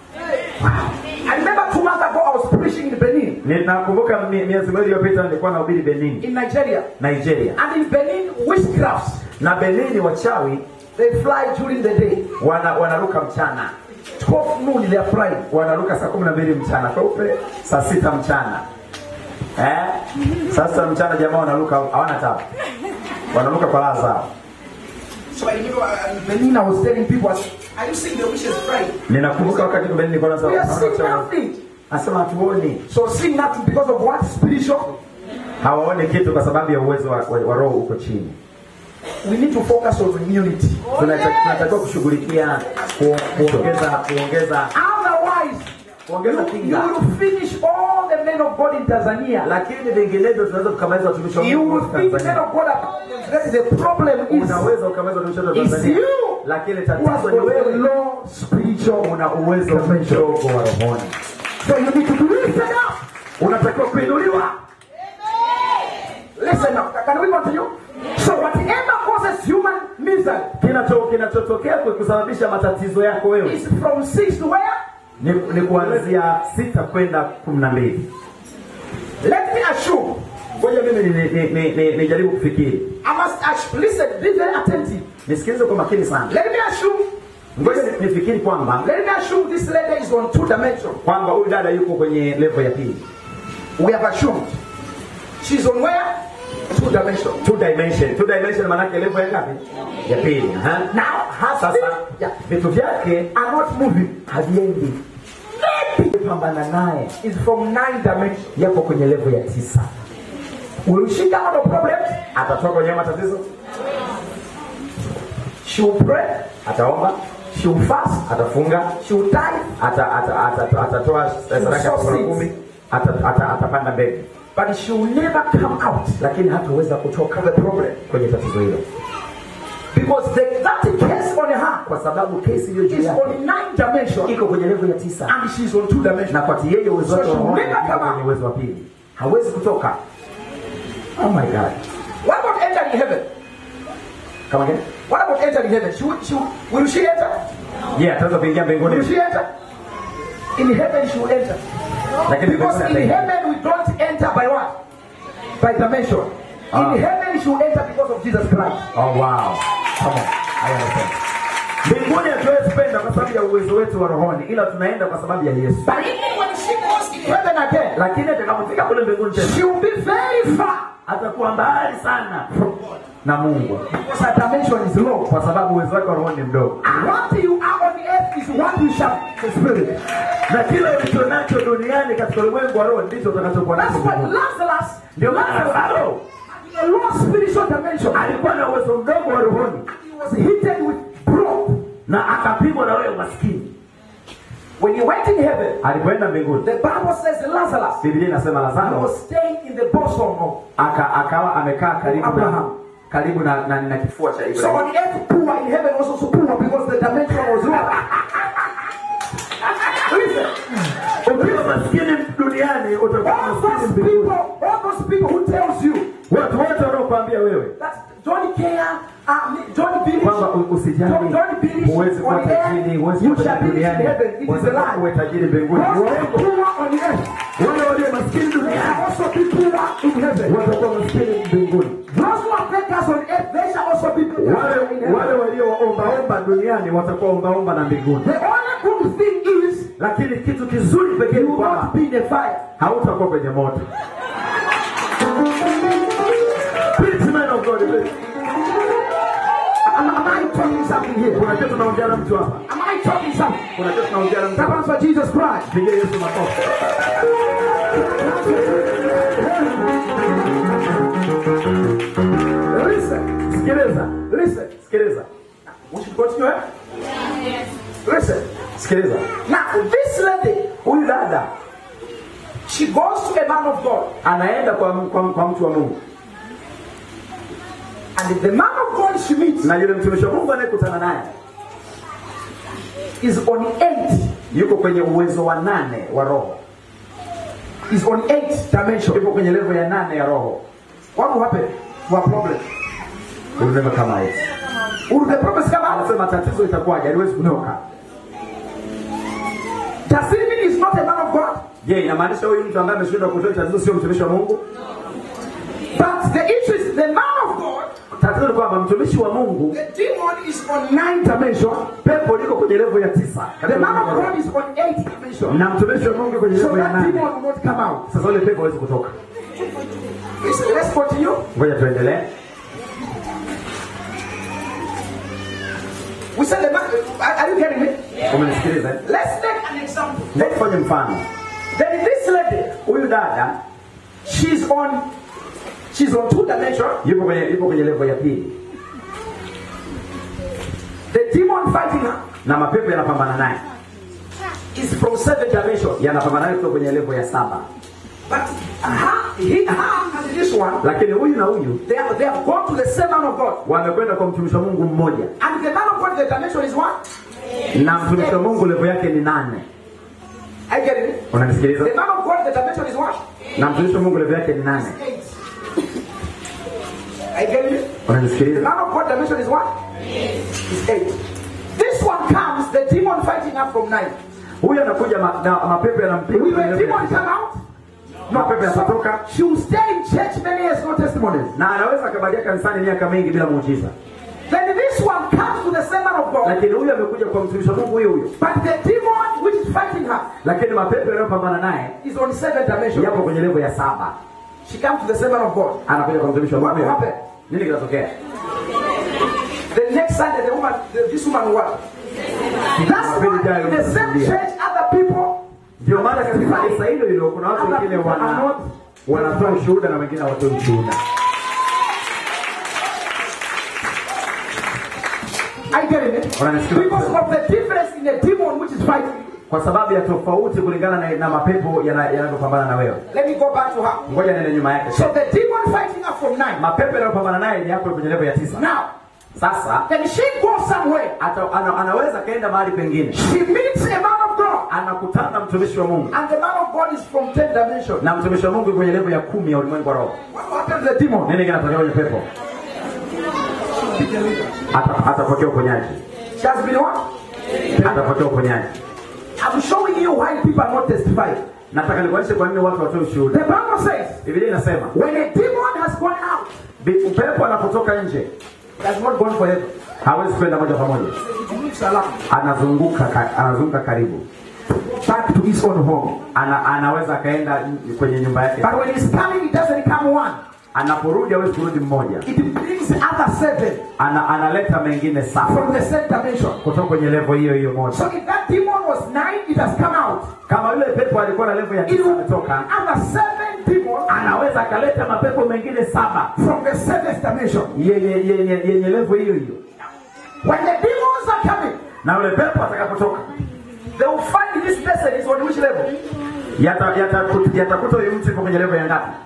I remember two months ago I was preaching in Benin, ninakumbuka mi- miezi miwili iliyopita nilikuwa nahubiri benin in Nigeria. nigeria And in Benin, witchcrafts, na benini wachawi they fly during the day. wana, wanaruka mchana 12 noon they are flying. wanaruka saa kumi na mbili mchana kweupe saa sita mchana eh? saa sita mchana jamaa wanaruka hawana tabu wanaruka kwa raha zao So I remember uh, in Benin, I was telling people, I said, Are you seeing the witches fly? ninakumbuka wakati niko Benin nilikuwa nasema, We are "Naona seeing wachawi." nothing. Nasema hatuoni So seeing nothing because of what? Spiritual. hawaoni kitu kwa sababu ya uwezo wa, wa, wa roho uko chini We need to focus on immunity. Tunata- tunatakiwa kushughulikia ku- kuongeza kuongeza Otherwise, kuongeza you kinga will finish all the men of God in Tanzania. lakini vinginevyo tunaweza tukamaliza watumishi wa You Mungu will wote think men Tanzania of God are the problem is unaweza ukamaliza watumishi wote It's Tanzania you lakini who has tatizo ni got a wewe low spiritual una uwezo mdogo wa rohoni So you need to be lifted up. unatakiwa kuinuliwa Listen now. Can we continue? So whatever causes human misery kinacho kinachotokea kwa kusababisha matatizo yako wewe is from six to where? ni, ni kuanzia sita kwenda kumi na mbili Let me assure. ngoja mimi nijaribu ni, ni, ni, nijaribu kufikiri I must assure. Listen, be very attentive. nisikilize kwa makini sana Let me assure. ngoja ni- nifikiri kwamba Let me assure this lady is on two dimensions. kwamba huyu dada yuko kwenye levo ya pili We have assumed. She's on where? Two dimensions. two dimension two dimension maanake levo ya ngapi ya pili ha? Now, her sasa spirit ya, vitu vyake are not moving. haviendi pambana naye It's from nine dimensions. yako kwenye levo ya tisa Will she come out of problems? atatoka kwenye hayo matatizo She will pray. ataomba She will fast. atafunga She will tithe. ata- ata- ata- atatoa sadaka ya fungu kumi ata- ata- atapanda mbegu But she will never come out lakini hataweza kutoka of the problem. kwenye tatizo hilo Because the, that case on her kwa sababu kesi iliyo juu is yake on nine dimensions iko kwenye levo ya tisa and she's on two dimensions. na kwati yeye uwezo wake So wa she rohoni will never uko come out. kwenye uwezo wa pili hawezi kutoka oh my god What about entering heaven? kama gani What about entering heaven? She will, she will, will she enter? je ataweza kuingia Will mbinguni she enter? In heaven she will enter. lakini Because mbinguni in ataingia heaven we don't enter by what? By dimension. Ah. In heaven she will enter because of Jesus Christ. oh wow come on I understand mbinguni hatuwezi kwenda kwa sababu ya uwezo wetu wa rohoni ila tunaenda kwa sababu ya yesu But even when she goes in heaven again, lakini atakapofika kule mbinguni tena she will be very far atakuwa mbali sana na mungu because her dimension is low. kwa sababu uwezo wake wa rohoni ni mdogo What you are on earth is what you shall the spirit. na kile ulicho nacho duniani katika ulimwengu wa roho ndicho utakachokuwa nacho That's why mbinguni. Lazarus, ndio maana Lazaro a low spiritual dimension, alikuwa na uwezo mdogo wa rohoni he was hit with broke. na akapigwa na wewe umaskini When he went in heaven, alipoenda mbinguni the Bible says Lazarus biblia inasema he lazaro was staying in the bosom of. aka, akawa amekaa karibu na, Abraham. karibu na, na, na kifua cha So ibrahimu on earth, poor in heaven was also poor because the dimension was low. Listen, ukiwa maskini duniani utakuwa all maskini those mbinguni people, all those people who tells you watu wote wanaokuambia wewe that don't care, uh, don't believe, kwamba u- don't, usijali don't believe huwezi kuwa on tajiri earth, huwezi you kuwa shall tajiri be in duniani heaven. It is a unataka uwe lie. tajiri mbinguni Those Uongo. poor on earth, wale walio maskini they shall duniani also be poor in heaven. watakuwa maskini mbinguni Those who are beggars on earth, they shall also be beggars wale in wale heaven. walioombaomba duniani watakuwa ombaomba na mbinguni The only good thing is lakini kitu kizuri pekee you ni will kwamba not be in the fire. hautakuwa kwenye moto Preach, man of God, preach. Am, am I talking something here? kuna kitu tunaongea na mtu hapa Am I talking something? kuna kitu tunaongea na mtu That hapa one's for Jesus Christ. pigia yesu makofi Listen, sikiliza listen. sikiliza We should continue. eh? Listen. sikiliza Now, this lady, huyu dada she goes to a man of God, anaenda kwa, kwa, kwa mtu wa mungu and the man of God she meets na yule mtumishi wa mungu anayekutana naye is on eight. yuko kwenye uwezo wa nane wa roho Is on eight dimension. yuko kwenye levo ya nane ya roho What will happen? To a problem. ulivyo kama hivi Will the problems come out? anasema tatizo itakuwaje haliwezi kutoka Does it mean not a man of God. je inamaanisha huyu mtu ambaye ameshindwa kutoa tatizo sio mtumishi wa mungu But the issue is the man of God, tatizo ni kwamba mtumishi wa mungu the demon is on nine dimension. pepo liko kwenye levo ya tisa The man of God is on eight dimension. na mtumishi wa mungu kwenye So levo ya that nane demon will not come out. sasa ule pepo hawezi kutoka Listen, let's continue. ngoja tuendelee We said the man. Are, are you getting me? umenisikiliza eh? Let's take an example. Ngoja tufanye mfano Then this lady, huyu dada she's on, she's on two dimension. yupo kwenye yupo kwenye levo ya pili The demon fighting her na mapepo yanapambana naye is from seven dimension. yanapambana naye kutoka kwenye levo ya saba But her, he, her and this one, lakini huyu na huyu they have, they have gone to the same man of God. wamekwenda kwa mtumishi wa mungu mmoja And the man of God, the dimension is what? na mtumishi wa mungu levo yake ni nane I get it. unanisikiliza The man of God, the dimension is what? na mtumishi wa mungu levo yake ni nane Eight. I get it. The unanisikiliza man of God dimension is what? Is eight. This one comes, the demon fighting her from nine. huyu anakuja ma, na mapepo yanampiga Will kwenye the levo ya demon tisa. come out? mapepo yanatoka She will stay in church many years, no testimonies. na anaweza akabakia kanisani miaka mingi bila muujiza Then this one comes to the same man of God, lakini huyu amekuja kwa mtumishi wa mungu huyo huyo but the demon which is fighting her lakini mapepo yanayopambana naye is on seven dimension. yapo kwenye levo ya saba She comes to the same man of God. anakuja kwa mtumishi wa What mungu will huyo. happen? nini kinatokea The next Sunday, the woman, the, this woman what? That's why in the same church, other people ndio maana katika kanisa hilo hilo kuna watu wengine wana wanatoa ushuhuda na wengine hawatoi ushuhuda I get it. Unanisikia? Because of the difference in the demon which is fighting. kwa sababu ya tofauti kulingana na, na mapepo yana- yanavyopambana na wewe Let me go back to her. ngoja nene nyuma yake So the demon fighting her from nine. mapepo yanayopambana naye ni hapo kwenye levo ya tisa Now, sasa then she goes somewhere. ata, ana, anaweza akaenda mahali pengine She meets a man of God. anakutana na mtumishi wa mungu And the man of God is from ten dimension. na mtumishi wa mungu yuko kwenye levo ya kumi ya ulimwengu wa roho What happened to the demon? nini kinatokea kwenye pepo Ata- atapokea uponyaji She has been what? atapokea uponyaji I'm showing you why people are not testifying. nataka nikuonyeshe kwa nini watu watoe The ushuhuda Bible says, biblia inasema when a demon has gone out, bi- upepo anapotoka nje it has not gone forever. hawezi kwenda moja kwa moja It moves around anazunguka ka- anazunguka karibu back to his own home. ana, anaweza akaenda n- kwenye nyumba yake But when he's coming, it doesn't come one. anaporudi hawezi kurudi mmoja It brings other seven ana, analeta mengine saba from the same dimension. kutoka kwenye levo hiyo hiyo moja So if that demon was nine, it has come out. kama yule pepo alikuwa na levo ya It tisa will ametoka other seven demons anaweza akaleta mapepo mengine saba from the seventh dimension. yenye yenye yenye levo hiyo hiyo When the demons are coming, na yule pepo atakapotoka they will find this person is on which level? yatakuta yata, yatakuta huyu mtu yuko kwenye levo ya ngapi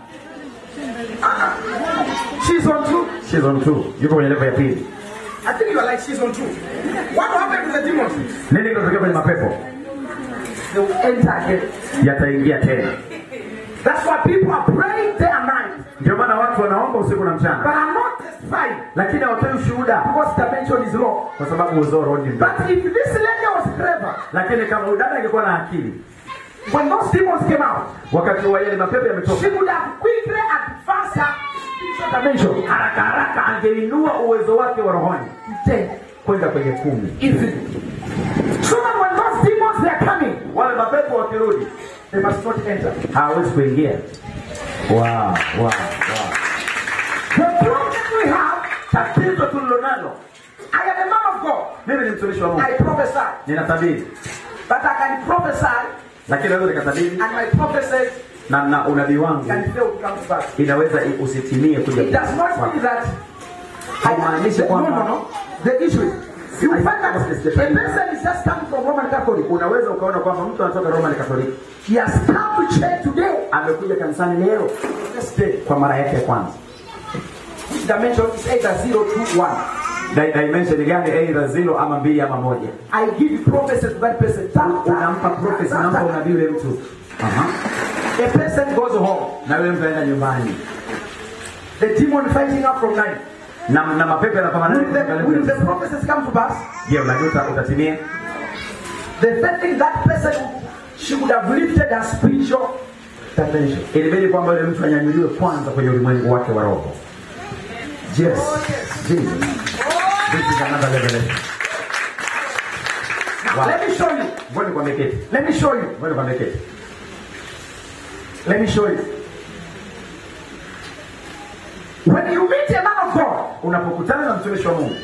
She's on two. She's on two yuko kwenye levo ya pili I think you are like she's on two. What happened to the demons? nini kinatokea kwenye mapepo They will enter again. yataingia tena That's why people are praying day and night, ndio maana watu wanaomba usiku na but mchana are not testifying lakini hawatoi ushuhuda because dimension is low. kwa sababu uzoro ni mdogo But if this lady was clever, lakini kama huyu dada angekuwa na akili when those demons came out, wakati wa yale mapepo she yametoka would have quickly advanced her spiritual dimension. haraka haraka angeinua uwezo wake wa rohoni Ten, kwenda kwenye kumi easily. So that when those demons they are coming, wale mapepo wakirudi they must not enter. hawawezi kuingia wow, wow, wow. The problem we have, tatizo tulilonalo I am a man of God. mimi ni mtumishi wa mungu I prophesy, ninatabiri but I can prophesy, lakini naweza nikatabiri and my prophecy na, na unabii wangu can fail to come to pass. inaweza i- usitimie kuja It does not mean that haimaanishi no, no, kwamba no. The issue is you find that a person is just coming from Roman Catholic. unaweza ukaona kwamba mtu anatoka roman katoliki He has come to church today. amekuja kanisani leo First day. kwa mara yake ya kwanza Which dimension is either zero, two, one. Di- dimension gani aidha zilo ama mbili ama moja I give you prophecy to that person. Ta- ta- unampa prophecy ta- unampa ta- unabii yule mtu Aha. A person goes home. na yule mtu aenda nyumbani The demon fighting up from nine. na, na mapepo yanapambana Will the, will the prophecies come to pass? je unajua uta- utatimia The third thing that person she would have lifted her spiritual dimension. ilibidi kwamba yule mtu anyanyuliwe kwanza kwenye ulimwengu wake wa roho Yes. Jesus. This is another revelation. Now, Wow. let me show you. Ngoja nikwambie kitu. Let me show you. Ngoja nikwambie kitu. Let me show you. When you meet a man of God, unapokutana na mtumishi wa mungu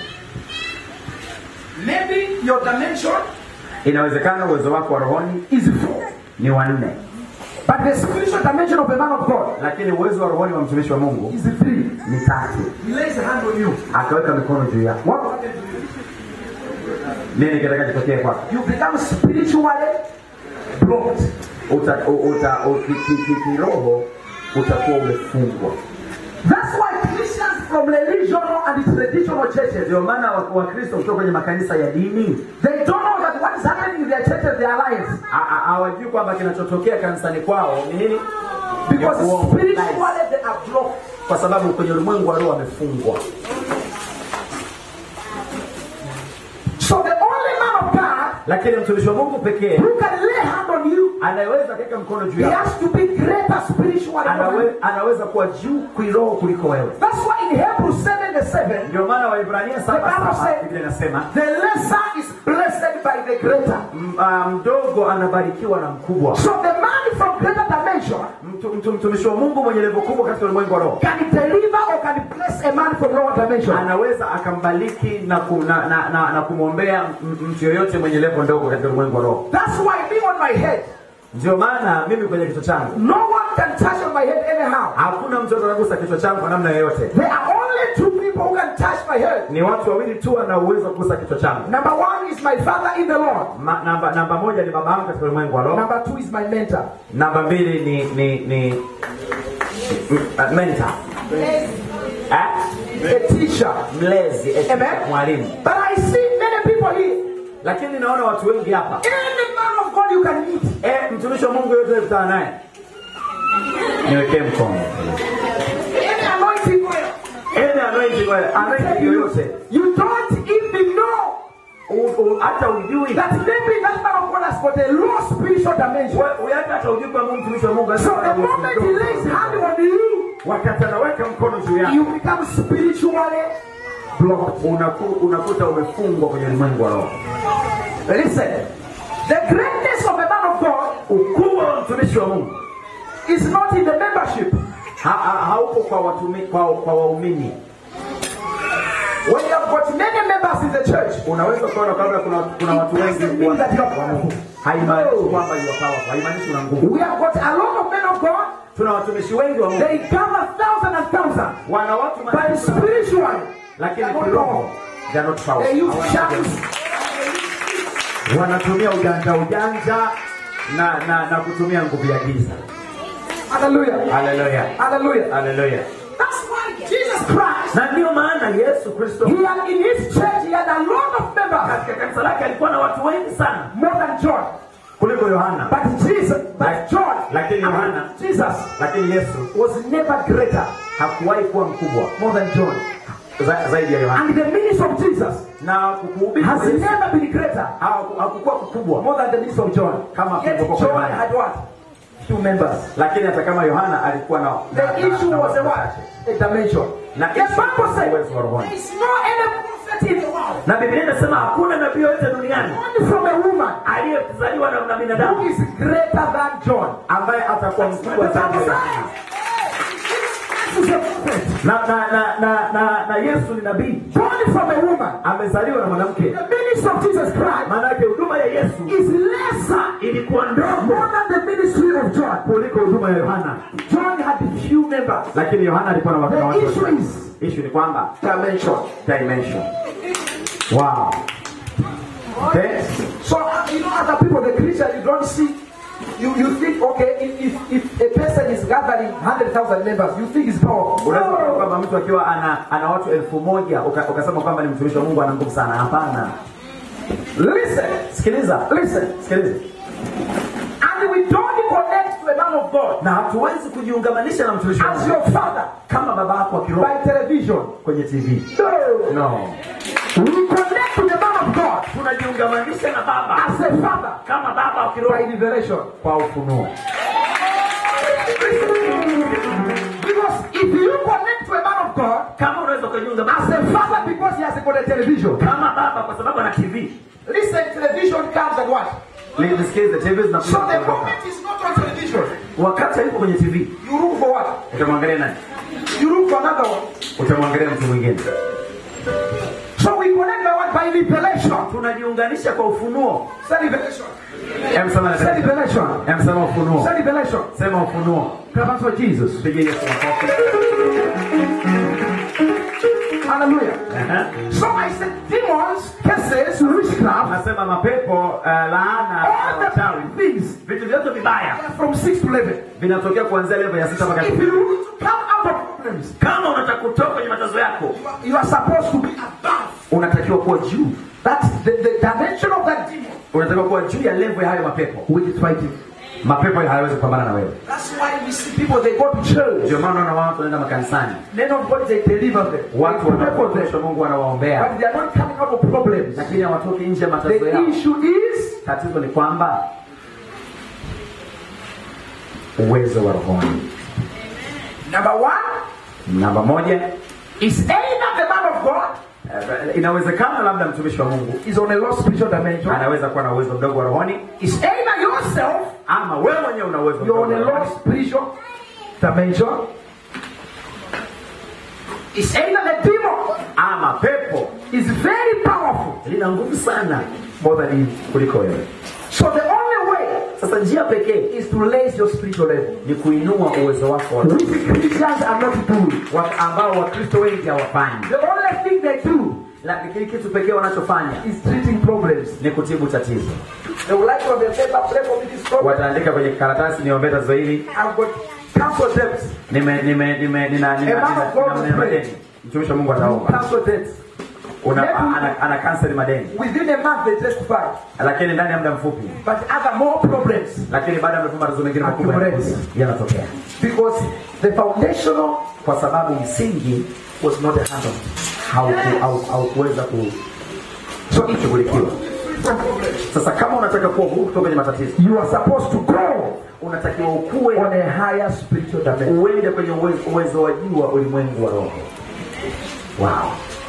maybe your dimension inawezekana uwezo wako wa rohoni is four. ni wanne But the spiritual dimension of a man of God lakini uwezo wa rohoni wa mtumishi wa mungu is three. ni tatu He lays a hand on you. akaweka mikono juu yako What will happen to you? nini kitakachotokea kwako You become spiritually blocked. uta, u- uta, u- ki- ki- ki- kiroho utakuwa umefungwa That's why Christians from religional and traditional churches ndio maana wa- wakristo kutoka kwenye makanisa ya dini they don't know that what is happening in their churches, their lives. ha- ha- hawajui kwamba kinachotokea kanisani kwao ni nini Because Ni uongo. spiritually they are blocked. kwa sababu kwenye ulimwengu wa roho wamefungwa So the only man of God lakini mtumishi wa mungu pekee who can lay hand on you, anayeweza katika mkono juu he yako has to be greater spiritually. than you. anawe, anaweza kuwa juu kiroho kuliko wewe That's why in Hebrews 7 the 7, ndio maana waibrania saba The Bible saba said- biblia inasema the lesser is blessed by the greater. m- ah, mdogo anabarikiwa na mkubwa So the man from greater dimension mtu, mtu, mtumishi wa mungu mwenye levo kubwa katika ulimwengu wa roho can deliver or can bless a man from lower dimension. anaweza akambariki na, ku, na, na, na, na kumwombea m- mtu yoyote mwenye levo ndogo katika ulimwengu wa roho That's why me on my head, ndio maana mimi kwenye kichwa changu no one can touch on my head anyhow. hakuna mtu atakagusa kichwa changu kwa namna yoyote There are only two people who can touch my head. ni watu wawili tu wana uwezo wa kugusa kichwa changu Number one is my father in the Lord. Ma, namba, namba moja ni baba yangu katika ulimwengu wa roho Number two is my mentor. namba mbili ni ni ni m- uh, mentor eh? A teacher. mlezi eh, Amen. mwalimu But I see many people here. lakini naona watu wengi hapa Any man of God you can meet. eh, mtumishi wa mungu yote kutana naye niwekee mkono Any anointing oil. Any anointing oil, anointing yoyote You don't even know U- u- hata ujui that maybe that man of God has got a low spiritual dimension. We- we hata hata ujui kwamba huyu mtumishi wa mungu So the moment he lays hand on you, wakati anaweka mkono juu yako you become spiritually blocked. unaku, unakuta umefungwa kwenye ulimwengu wa roho Listen, the greatness of a man of God ukubwa wa mtumishi wa mungu is not in the membership. ha, ha, haupo kwa watumi, kwa, kwa waumini When you have got many members in the church, unaweza kuona kwamba kuna, kuna watu wengi doesn't mean that you are wa Mungu powerful. haimaanishi No. kwamba you are powerful haimaanishi una nguvu We have got a lot of men of God. tuna watumishi wengi wa Mungu They gather thousand and thousand, wana watu but maelfu, spiritually, lakini they are not kiroho powerful. they are not They powerful use Hawana charms. nguvu. wanatumia ujanja ujanja na na na kutumia nguvu ya giza Hallelujah. haleluya Hallelujah. haleluya That's why Jesus Christ, na ndio maana yesu kristo he had in his church, he had a lot of members, katika kanisa lake alikuwa na watu wengi sana more than John. kuliko yohana But Jesus, but John, Lakini Yohana- Jesus lakini yesu was never greater hakuwahi kuwa mkubwa more than John. za, zaidi ya yohana And the ministry of Jesus na kukuhubiri has kwa Yesu never been greater haku- hakukuwa kukubwa more than the ministry of John. Kama Yet kulivyokuwa John kwa Yohana. had what? Few members. lakini hata kama yohana alikuwa na, na, The na, issue na was a watu what? wachache. A dimension. Na The issue Bible was said uwezo wa rohoni. there is no any prophet in the world na biblia inasema hakuna nabii yoyote duniani only from a woman aliyezaliwa na, na who binadamu is greater than John. ambaye atakuwa mkubwa The zaidi Bible ya says Yohana. Jesus is a prophet. na, na, na, na, na, na yesu ni nabii Born from a woman. amezaliwa na mwanamke The ministry of Jesus Christ maana yake huduma ya yesu is lesser ilikuwa ndogo more than the ministry of John. kuliko huduma ya yohana John had few members. lakini yohana alikuwa na watu na The watu issue wachache. is issue ni kwamba dimension. dimension wow okay So uh, you know, other people, the Christian, you don't see. You, you think okay if, if, if a person is gathering hundred thousand members, you think it's powerful. unaweza kuona No. kwamba mtu akiwa ana, ana watu elfu moja uka- ukasema kwamba ni mtumishi wa mungu ana nguvu sana hapana Listen, sikiliza listen, sikiliza and we don't connect to a man of God na hatuwezi kujiungamanisha na mtumishi wa as mungu your father kama baba yako wa kiroho by television. kwenye tv No, no we connect to the man of God tunajiungamanisha na baba as a father kama baba wa by kiroho revelation. kwa ufunuo Because if you connect to a man of God kama unaweza ukajiunga as a father because he has got a television, kama baba kwa sababu ana tv listen, television comes at what? nisikize tv So zinakuja the kuondoka. moment is not on television. wakati alipo kwenye tv You look for what? utamwangalia nani You look for another one. utamwangalia mtu mwingine So we connect by what? By revelation. tunajiunganisha kwa ufunuo Say revelation. Em, sema Say revelation. Em, sema ufunuo Say revelation. sema ufunuo Clap hands for Jesus. pigie yesu makofi Hallelujah. Ehe. So I said demons, curses, witchcraft, nasema mapepo uh, laana all the wachawi things vitu vyote vibaya from 6 to 11. vinatokea kuanzia level ya sita mpaka If kumi. you want to come out of problems, kama unataka kutoka kwenye matazo yako you are supposed to be above. unatakiwa kuwa juu That's the, the dimension of that demon unatakiwa kuwa juu ya level ya hayo mapepo which is fighting. mapepo hayawezi kupambana na wewe That's why we see people they go to church. ndio maana unaona watu wanaenda makanisani Men of God they deliver them. watu They pray for wanaoshwa them. mungu wanawaombea But they are not coming out of problems. lakini hawatoki nje ya matazo The yao issue is tatizo ni kwamba uwezo wa rohoni number one namba moja is either the man of God eh, inawezekana labda mtumishi wa mungu is on a low spiritual dimension. anaweza kuwa na uwezo mdogo wa rohoni Is either yourself ama wewe mwenyewe una uwezo you're mdogo on wa a low rohoni spiritual dimension. Is either the demon ama pepo is very powerful lina nguvu sana more than you kuliko wewe So the only way sasa njia pekee is to raise your spiritual level. ni kuinua uwezo wako wa Which Christians are not doing. wa- ambao wakristo wengi hawafanyi The only thing they do lakini kitu pekee wanachofanya is treating problems. ni kutibu tatizo They would like to have a paper, pray for me this problem. wataandika kwenye karatasi niombee tatizo hili I've got cancel debts. nime nime nime nina nina A man of God nina- nina will pray. madeni mtumishi wa Mungu ataomba Cancel debts. una Let him- ana, ana cancel madeni Within a month they testify. lakini ndani ya muda mfupi But other more problems. lakini baada ya muda mfupi matatizo mengine makubwa Accumulates. yanakuja, yanatokea Because the foundational kwa sababu msingi was not handled hauku- hau- haukuweza ku so kushughulikiwa sasa kama unataka kuwa huru kutoka kwenye matatizo you are supposed to grow unatakiwa ukue on a higher spiritual dimension. uende kwenye uwezo, uwezo wa juu wa ulimwengu wa roho wow.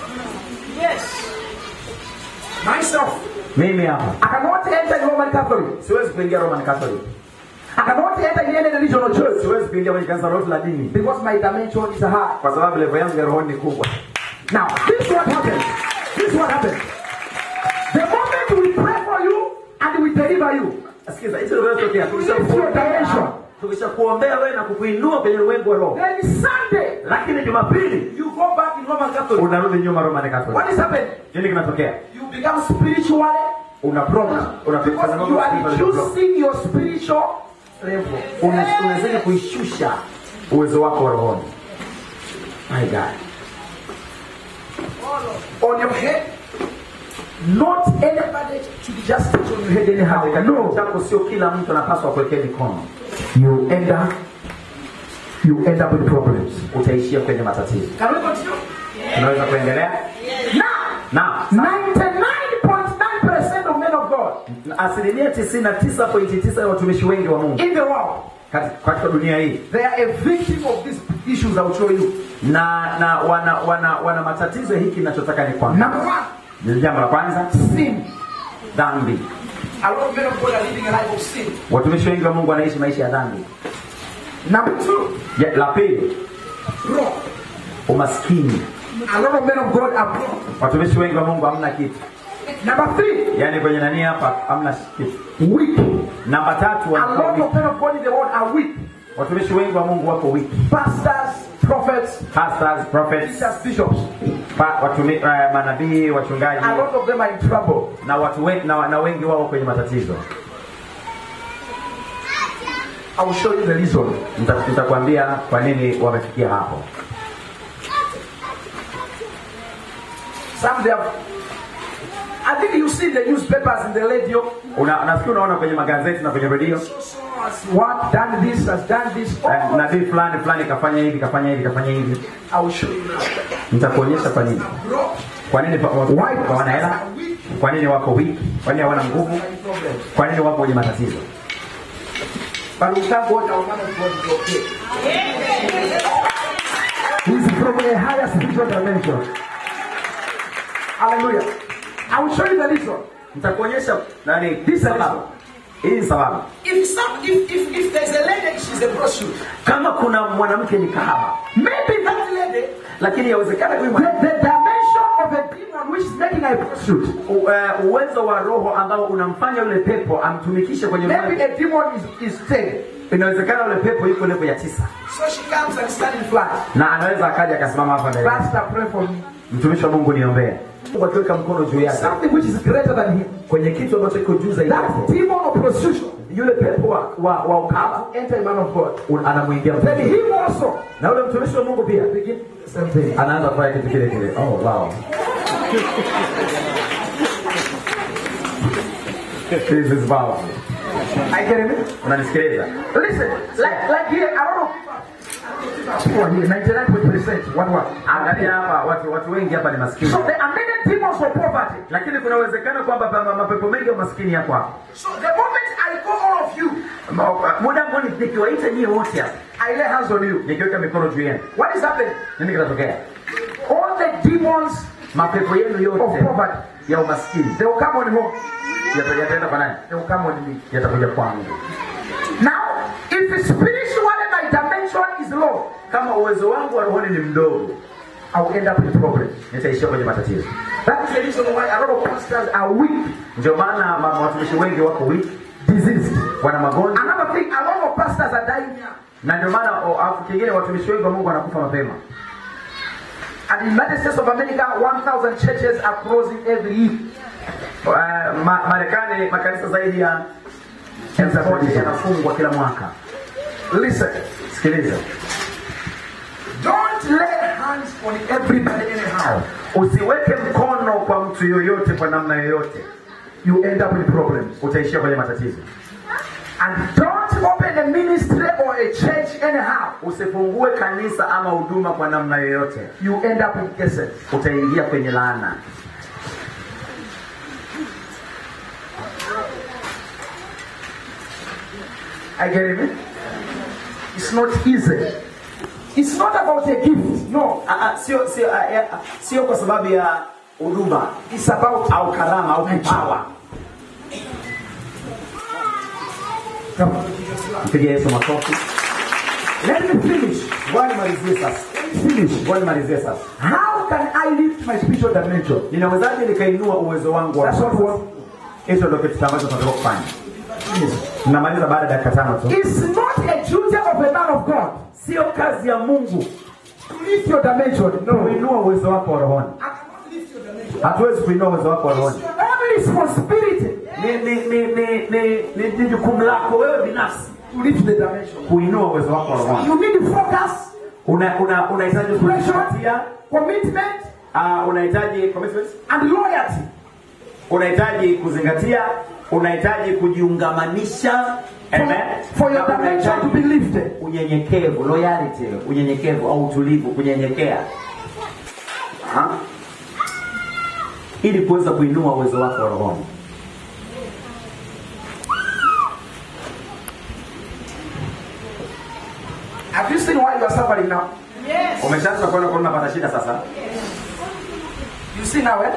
Myself, mimi hapa I cannot enter the Roman Catholic. siwezi kuingia roman catholic I cannot enter in any regional church siwezi kuingia kwenye kanisa lolote la dini because my dimension is high. kwa sababu levo yangu ya rohoni ni kubwa Now, this is what happens. This is what happens. The moment we pray for you and we deliver you, sikiza hicho kinachotokea Dimension. tukisha kuombea wewe na kukuinua kwenye ulimwengu wa roho then Sunday lakini jumapili you go back in Roman Catholic. unarudi nyuma roman catholic What is happening? nini kinatokea You become spiritually una program because you are reducing your spiritual level. unazidi kuishusha uwezo wako wa rohoni my god On your head, not anybody should just sit on your head anyhow. katika No. kichwa chako sio kila mtu anapaswa kuwekea mikono You end up, you end up with problems. utaishia kwenye matatizo Can we continue? tunaweza kuendelea Now, na 99.9% of men of God asilimia 99.9 ya watumishi wengi wa mungu in the world, kati- katika dunia hii they are a victim of these issues I will show you. na na wana wana wana matatizo ya hiki ninachotaka ni kwamba Number one, ni jambo la kwanza sin. dhambi A lot of men of God are living a life of sin. watumishi wengi wa mungu wanaishi maisha ya dhambi Number two, Ya- la pili broke. umaskini A lot of men of God are broke. watumishi wengi wa mungu hamna kitu Number three, yaani kwenye nani hapa hamna kitu weak. namba tatu A wanakuwa lot weak. of men of God in the world are weak. watumishi wengi wa mungu wako wiki Pastors, prophets, pastors prophets teachers, bishops. pa, watumi, uh, manabii wachungaji A lot of them are in trouble. na watu wengi, na, na wengi wao kwenye matatizo I will show you the reason. Nita- nitakwambia kwa nini wamefikia hapo Some they have. I think you see the newspapers in the radio. Una, nafikiri unaona kwenye magazeti na kwenye redio So has what done this, has done this. eh, Oh, nabii fulani fulani kafanya hivi kafanya hivi kafanya hivi I will show you now. nitakuonyesha kwa nini Broke. kwa nini pa- watu Why hawana pastors hela are weak. kwa nini wako weak kwa nini hawana nguvu kwa nini wako kwenye matatizo But we thank God our man of God is okay. He's from a higher spiritual dimension. Hallelujah. I will show you the reason. nitakuonyesha nani hii sababu hii ni sababu If some if if, if there's a lady she's a prostitute, kama kuna mwanamke ni kahaba maybe that lady lakini yawezekana huyu the, mwanamke the dimension of a demon which is making her a prostitute. u- eh, uwezo wa roho ambao unamfanya yule pepo amtumikishe kwenye Maybe mwanamke a demon is, is ten. inawezekana yule pepo yuko level ya tisa So she comes and stands in flat. na anaweza akaja akasimama hapa mbele Pastor, pray for me. mtumishi wa mungu niombee mungu akiweka mkono juu yake Something which is greater than him. kwenye kitu ambacho iko juu zaidi That yake demon of prostitution yule pepo wa, wa, wa ukaba enter a man of God. un- anamwingia Then mtumishi. him also na yule mtumishi wa mungu pia begin the same thing. anaanza kufanya kitu kile kile oh, wow. This is powerful. I get it? unanisikiliza Listen, like like here, I don't know. People here, 99% what what? angalia hapa watu watu wengi hapa ni maskini So there are many demons of poverty. lakini kuna uwezekano kwamba pa- mapepo mengi ya maskini yako hapa So the moment I call all of you, Ma- muda ambao ni- nikiwaita nyie wote hapa I lay hands on you. nikiweka mikono juu yenu What is happening? nini kinatokea All the demons mapepo yenu of yote poverty, ya umaskini they will come on home. yata- yataenda kwa nani They will come on me. yatakuja kwangu Now, if spiritually my dimension is low, kama uwezo wangu wa rohoni ni mdogo I will end up in problems. nitaishia kwenye matatizo That is the reason why a lot of pastors are weak, ndio maana ma- watumishi wengi wako weak diseased. wana magonjwa Another thing, a lot of pastors are dying young. na ndio maana o- alafu kingine watumishi wengi wa mungu wanakufa mapema And in the United States of America, 1,000 churches are closing every year. Uh, ma, marekani makanisa zaidi ya elfu moja yanafungwa kila mwaka Listen, sikiliza don't lay hands on everybody anyhow. usiweke mkono kwa mtu yoyote kwa namna yoyote You end up in problems. utaishia kwenye matatizo And don't open a ministry or a church anyhow. usifungue kanisa ama huduma kwa namna yoyote You end up in cases. utaingia kwenye laana I get it? It's not easy. It's not about a gift. No. Ah, ah, sio sio ah, eh, ah, sio kwa sababu ya huduma It's about au karama au kipawa Come on. mpige yesu makofi Let me finish. ngoja nimalizie sasa Let me finish. ngoja nimalizie sasa How can I lift my spiritual dimension? ninawezaje nikainua uwezo wangu wa That's what roho? we hicho ndio kitu ambacho tunataka kufanya namaliza baada ya dakika tano tu It's not a duty of a man of God sio kazi ya mungu to lift your dimension. No. kuinua uwezo wako wa rohoni I cannot lift your dimension. hatuwezi kuinua uwezo wako wa rohoni It's your own responsibility ni ni ni ni ni ni ni jukumu lako wewe binafsi to lift the dimension. kuinua uwezo wako wa rohoni You need focus, una una unahitaji kuzingatia commitment, uh, unahitaji commitment and loyalty. unahitaji kuzingatia unahitaji kujiungamanisha Amen. For your Na dimension to unahitaji be lifted. unyenyekevu loyalty unyenyekevu au utulivu kunyenyekea Aha. ili kuweza kuinua uwezo wako wa rohoni Have you seen why you are suffering now? umeshaanza kuona kuona unapata shida sasa You see now, eh?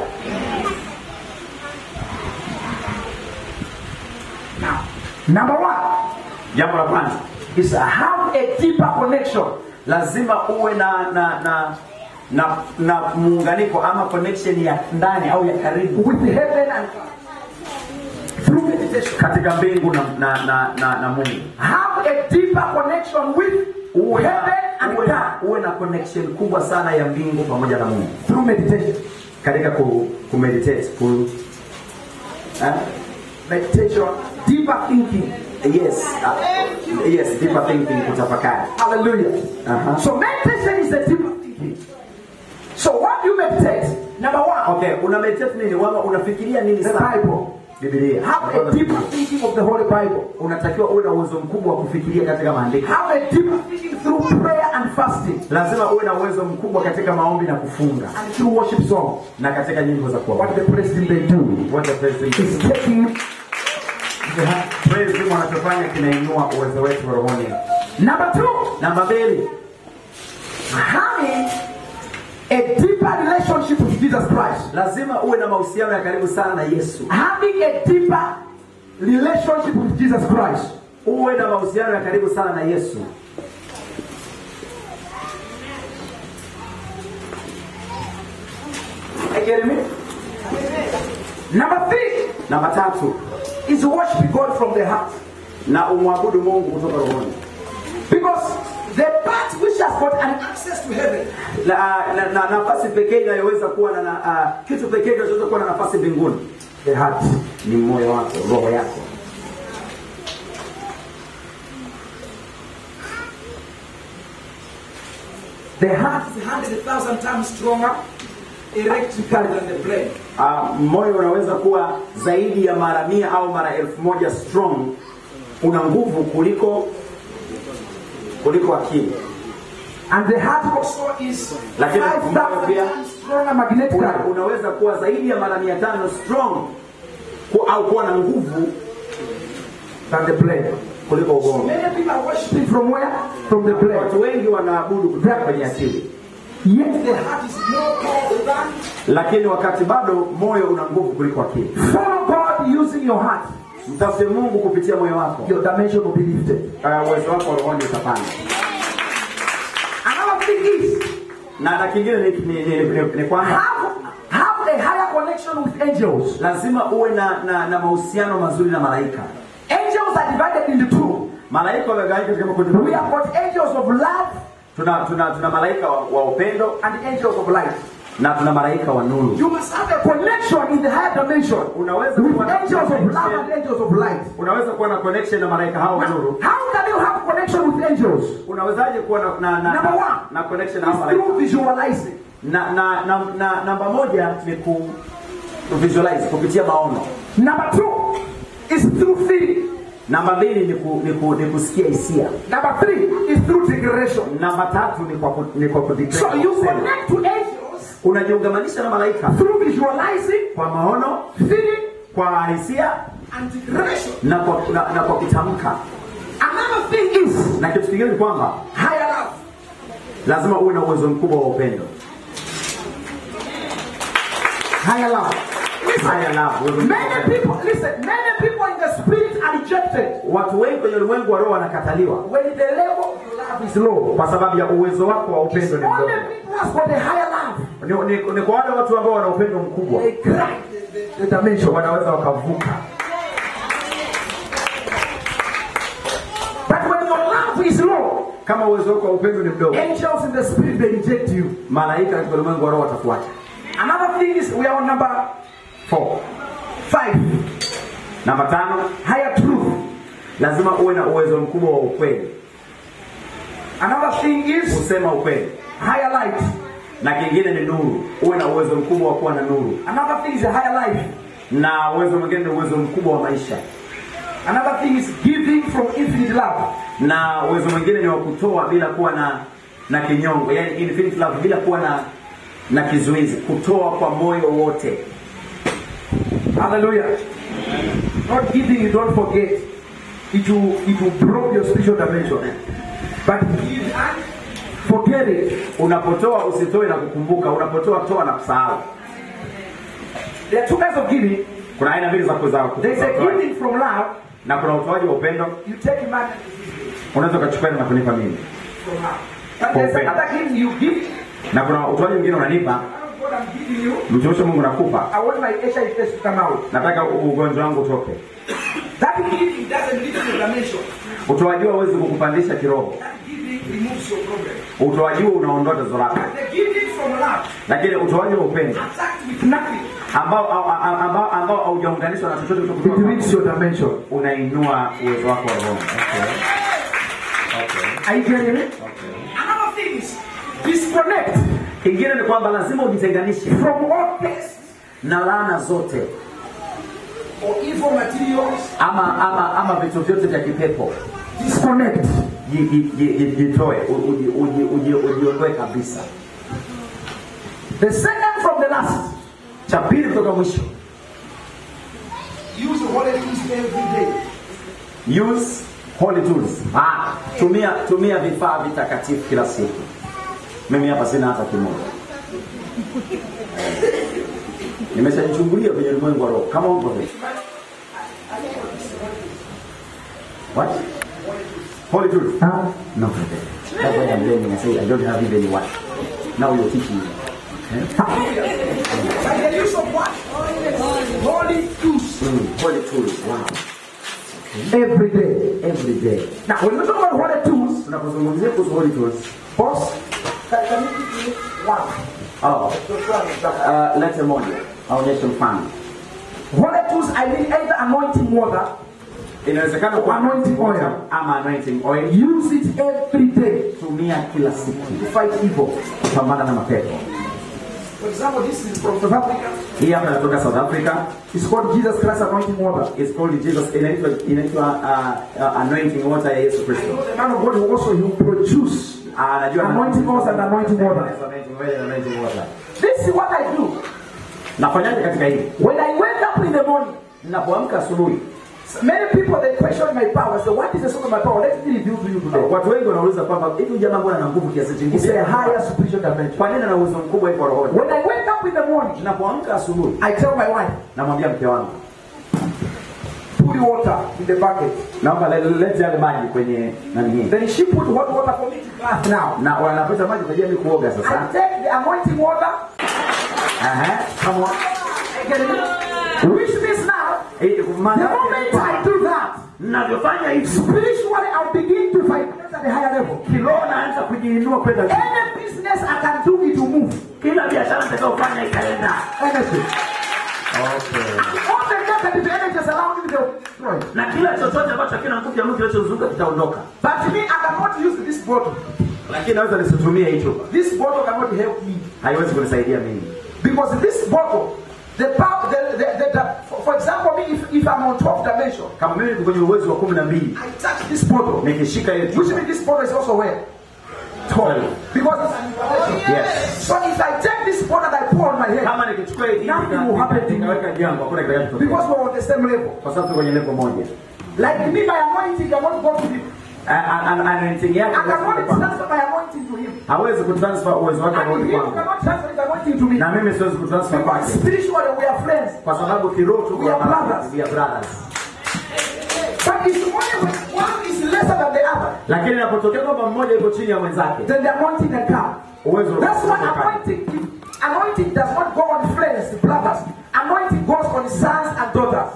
Now, number one jambo la kwanza is have a deeper connection lazima uwe na na na na, na muunganiko ama connection ya ndani au ya karibu with heaven and God. Through meditation. katika mbingu na na na, na, na Mungu Have a deeper connection with uwe na, heaven and uwe, na, God. uwe na connection kubwa sana ya mbingu pamoja na Mungu Through meditation. katika ku, ku meditate ku eh? Meditation. Deeper thinking. yes uh, yes deeper thinking kutafakari Hallelujah. Aha. So meditation is a deeper thinking. So what do you meditate? Number one, okay una meditate nini wama unafikiria nini the sana Bible. Biblia. Have a deeper thinking of the Holy Bible. Unatakiwa uwe na uwezo mkubwa wa kufikiria katika maandiko. Have a deeper thinking through prayer and fasting Lazima uwe na uwezo mkubwa katika maombi na kufunga and through worship songs. na katika nyimbo za What kuabudu. the president they do What the president is taking Praise Team wanachofanya kinainua uwezo wetu rohoni. number two, Namba mbili, having a deeper relationship with Jesus Christ. lazima uwe na mahusiano ya karibu sana na Yesu. Having a deeper relationship with Jesus Christ. Uwe na mahusiano ya karibu sana na Yesu. Are you getting me? Number three Namba tatu, is worship God from the heart. na umwabudu Mungu kutoka rohoni. Because the part which has got an access to heaven Na, na, na nafasi pekee inayoweza kuwa na, na uh, kitu pekee kinachoweza kuwa na nafasi mbinguni the heart. ni moyo wako, roho yako. The heart is a hundred thousand times stronger electrically than the brain. Uh, moyo unaweza kuwa zaidi ya mara mia au mara elfu moja strong, una nguvu kuliko kuliko akili. And the heart also is Lakini five moyo thousand pia times stronger Una, magnetically. unaweza kuwa zaidi ya mara mia tano strong ku, au kuwa na nguvu than the brain. kuliko ubongo. Many people are worshiping from where? From the brain. Watu wengi wanaabudu kutoka kwenye akili, Yet the heart is more powerful than. lakini wakati bado moyo una nguvu kuliko akili. Follow God using your heart. Mtafute Mungu kupitia moyo wako, Your dimension will be lifted. uh, uwezo wako wa rohoni utapanda. Another thing is Na na kingine ni, ni, ni, ni, ni kwamba have, have a higher connection with angels. lazima uwe na, na, na mahusiano mazuri na malaika. Angels are divided into two. Malaika wamegawanyika katika makundi We mawili. have got angels of love Tuna, tuna, tuna malaika wa, wa upendo and angels of light. na tuna malaika wa nuru. You must have a connection in the higher dimension Unaweza with kuwa na angels of love and connection, angels of light. unaweza kuwa na connection na malaika hao wa nuru. How can you have connection with angels? Unawezaje kuwa na na, na, Number one. na connection na It's hao malaika? through visualizing. Na, na, na, na namba moja ni ku visualize kupitia maono. Number two is through feeling. Namba mbili ni, ku, ni, ku, ni kusikia hisia. Number three is through declaration. Namba tatu ni kwa ku, ni kwa kudeclare, So you kusema. connect to angels Unajiungamanisha na malaika through visualizing, kwa maono, feeling, kwa hisia and declaration. na kwa, na, na kwa kutamka. Another thing is Na kitu kingine ni kwamba higher love. lazima uwe na uwezo mkubwa wa upendo. Higher love. Haya love, uwezo mkubwa wa Many upendo. people, listen, many people in the spirit are rejected Watu wengi kwenye ulimwengu wa roho wanakataliwa when the level of your love is low. kwa sababu ya uwezo wako wa upendo ni Only mdogo. people has got a higher love. Ni, ni, ni kwa wale watu ambao wana upendo mkubwa They cry the, the, the dimension. wanaweza wakavuka, But when your love is low, kama uwezo wako wa upendo ni mdogo, angels in the spirit they reject you. malaika katika ulimwengu wa roho watafuata. Another thing is we are on number Four. five. Namba tano, Higher truth. lazima uwe na uwezo mkubwa wa ukweli, Another thing is kusema ukweli, higher light. na kingine ni nuru. Uwe na uwezo mkubwa wa kuwa na nuru, Another thing is a higher life. na uwezo mwingine ni uwezo mkubwa wa maisha, Another thing is giving from infinite love. na uwezo mwingine ni wa kutoa bila kuwa na na kinyongo, yani infinite love, bila kuwa na na kizuizi, kutoa kwa moyo wote. Hallelujah. Not giving, you don't forget. It will it will broke your spiritual dimension. But give and forget it. Unapotoa usitoe na kukumbuka, unapotoa toa na kusahau. There are two kinds of giving. Kuna aina mbili za kuzaa There is a giving from love. na kuna utoaji wa upendo. You take money Unaweza ukachukua na kunipa mimi, from love. But there's Okay. another giving you give. na kuna utoaji mwingine unanipa, God, I'm giving you. mtumishi wa Mungu nakupa, I want my HIV test to come out. nataka u- ugonjwa wangu utoke. That giving doesn't lift your dimension. Utoaji huo hauwezi kukupandisha kiroho, That giving removes your problem. utoaji huo unaondoa tatizo lako, The giving from love, lakini utoaji wa upendo attacked with nothing, ambao au- au- ambao ambao haujaunganishwa na chochote it kutoka kwako, lifts your dimension. unainua uwezo wako wa roho. Okay. Okay. Are you getting me? Okay. Another thing is disconnect Kingine ni kwamba lazima ujitenganishe from all tests. na laana zote. or evil materials, ama ama ama vitu vyote vya kipepo disconnect. ji- ji- ji- ji- jitoe u- uji- uji- uji- ujiondoe kabisa The second from the last, cha pili kutoka mwisho use the holy tools every day. use holy tools ah, tumia tumia vifaa vitakatifu kila siku mimi hapa sina hata kimoja nimeshajichungulia kwenye ulimwengu wa roho kama uko vipi what holy tools Huh? no brother. that's why i'm learning i say i don't have even one now you're teaching me By the use of what? Holy tools mm, holy tools wow every day. every day Now, when we talk about holy tools, tunapozungumzia kuhusu holy tools boss, can, can you give me one? oh Just one example. uh, lete moja aonyeshe mfano Holy tools, I mean either anointing water, inawezekana kwa Anointing oil. ama anointing oil use it every day tumia kila siku to fight evil. kupambana na mapepo For example, this is from South Africa. hii hapa inatoka south africa It's called Jesus Christ anointing water. It's called jesus inaitwa inaitwa uh, uh, anointing water ya yesu kristo The man of God will also he will produce. Ah, anajua Anointing oil and anointing water. Anointing oil and anointing water This is what I do. nafanyaje katika hili When I wake up in the morning, ninapoamka asubuhi many people they question my power. So what is the source of my power? Let me reveal to you today. watu wengi wanauliza kwamba hivi huyu jamaa mbona ana nguvu kiasi It's chingine a higher spiritual dimension. kwa nini ana uwezo mkubwa hivyo rohoni When I wake up in the morning, ninapoamka asubuhi I tell my wife, namwambia mke wangu put the water in the bucket. naomba le- lete yale maji kwenye nani hii Then she put hot water for me to bath now. na wanapata maji kwa ajili ya kuoga I sasa take the anointing water. Aha, come on. I get it. Which means now, Eh, the maana moment I do that, ninavyofanya hivi spiritually I'll begin to fight at a higher level. kiroho naanza kujiinua kwenda juu. Any business I can do, it will move. kila biashara nitakayofanya itaenda Anything. okay. All the negative energies around me, they'll destroy. na kila chochote ambacho kina nguvu ya Mungu kinachozunguka kitaondoka But me, I cannot use this bottle. lakini naweza nisitumie hicho This bottle cannot help me. haiwezi kunisaidia mimi Because this bottle, the power, the, the, the, the, for, for example, me, if, if I'm on 12 dimension, kama mimi niko kwenye uwezo wa kumi na mbili I touch this bottle. nikishika ile Which chupa means this bottle is also where? Twelve. Because it's an invitation. Yes. So if I take this bottle that I pour on my head, kama nikichukua hii Nothing will happen to me. nikaweka jambo hakuna kitakachotokea because we're on the same level. kwa sababu tuko kwenye level moja Like me, my anointing cannot go to him. anointing yake I cannot haiwezi kwangu. transfer my anointing to him. hawezi kutransfer uwezo wake And kurudi he kwangu cannot transfer his anointing to me. na mimi siwezi kutransfer Because kwake spiritually we are friends. kwa sababu kiroho tuko We are marafiki, brothers. we are brothers But it's only when one is lesser than the other, lakini inapotokea kwamba mmoja yuko chini ya mwenzake then the anointing can come. uwezo That's why unakutoka. anointing, anointing does not go on friends, brothers. Anointing goes on sons and daughters.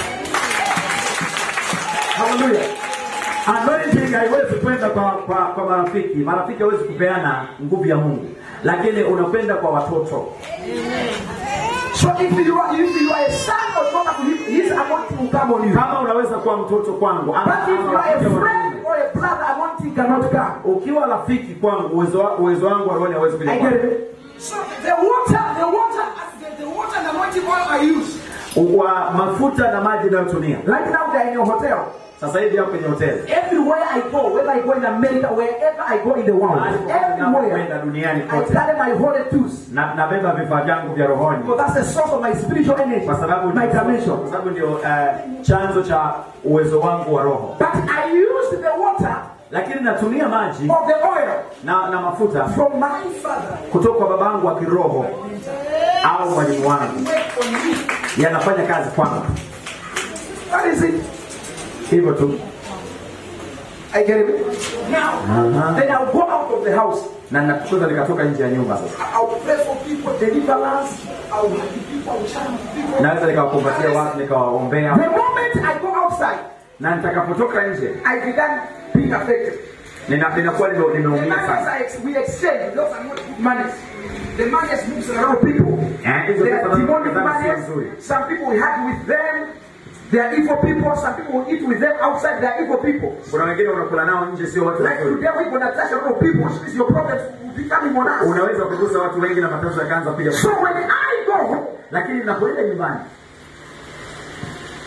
Hallelujah. Anointing haiwezi kwenda kwa, kwa, kwa marafiki. Marafiki hawezi kupeana nguvu ya Mungu, lakini unakwenda kwa watoto. So if you are if you are a son or daughter to him, his anointing will come on you. Kama unaweza kuwa mtoto kwangu ama- But if ama you are a rafiki wa friend kiume. or a brother, anointing cannot come. ukiwa rafiki kwangu, uwezo wa- uwezo wangu wa roho hawezi kuja I kwangu. get it. So the water, the water, the, the water and anointing oil I use. Wa mafuta na maji nayotumia Right now they are in your hotel. sasa hivi hapo kwenye hoteli Everywhere I go, whether I go in America, wherever I go in the world, Mahali popote everywhere ninapokwenda duniani I kote carry my holy tools. na nabeba vifaa vyangu vya rohoni Because that's the source of my spiritual energy, kwa sababu my dimension. kwa sababu ndio eh, chanzo cha uwezo wangu wa roho, But I use the water lakini natumia maji of the oil na, na mafuta from my father. kutoka kwa babangu wa kiroho au mwalimu wangu Work on me. yanafanya kazi kwangu That is it. hivyo tu I get it. Now, then I'll go out of the house. na nakutoka nikatoka nje ya nyumba sasa I'll pray for people, deliverance. I'll help people, I'll challenge people. naweza nikawakumbatia watu nikawaombea The moment I go outside, na nitakapotoka nje I began being affected. nina- ninakuwa nime- The nimeumia monies sana I ex- we exchange, those are not good monies. The monies moves around people. Eh, hizo They pesa are nazo demonic kuzana sio monies. nzuri Some people we hang with them. They are evil people. Some people will eat with them outside. They are evil people. kuna wengine unakula nao nje sio watu Like wazuri today we're gonna touch a lot of people, which means your problems will be coming on us. unaweza kugusa watu wengi na matatizo yakaanza kuja So when I go home, lakini napoenda nyumbani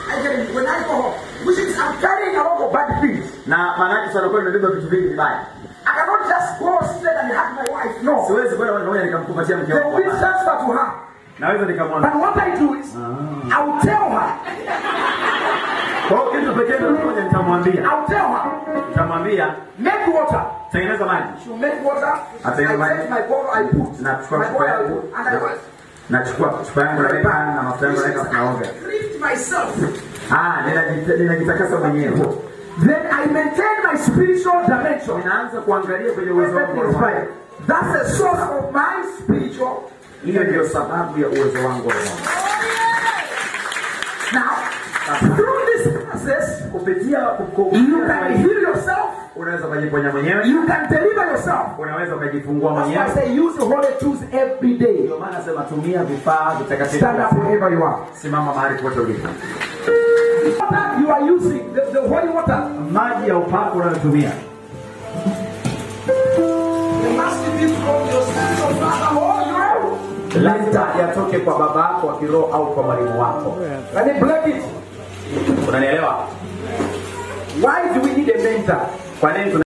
I get when I go home, which is I'm carrying a lot of bad things. na maanake sana kweli nimebeba vitu vingi vibaya I cannot just go straight and hug my wife. No. siwezi kwenda moja kwa moja nikamkumbatia mke The wangu will hapana. transfer to her. naweza nikamwona But what I do is, I'll tell her. kwa hiyo kitu pekee ndio moja nitamwambia I'll tell her. nitamwambia Make water. tengeneza maji She'll make water. I'll tell you I why. take my bottle, I put. Na My chupa bottle, chupa I yangu put. And I was. nachukua chupa yangu naweka na mafuta yangu naweka naoga Treat myself. ah ninajita- ninajitakasa mwenyewe Then I maintain my spiritual dimension. ninaanza kuangalia kwenye uwezo wangu wa roho. That's the source of my spiritual. hiyo ndio sababu ya uwezo wangu wa roho. Now, through this process, kupitia ku- you can heal yourself. unaweza ukajiponya mwenyewe You can deliver yourself. unaweza ukajifungua That's why I mwenyewe say use the holy tools every day. ndio maana nasema tumia vifaa vitakatifu Stand up wherever you are. simama mahali pote ulipo Water you are using, the, the holy water, maji ya upako unayotumia it must be from your spiritual father or your lazima yatoke kwa baba yako wa kiroho au kwa mwalimu wako Let me break it. unanielewa Why do we need a mentor? kwa nini tuna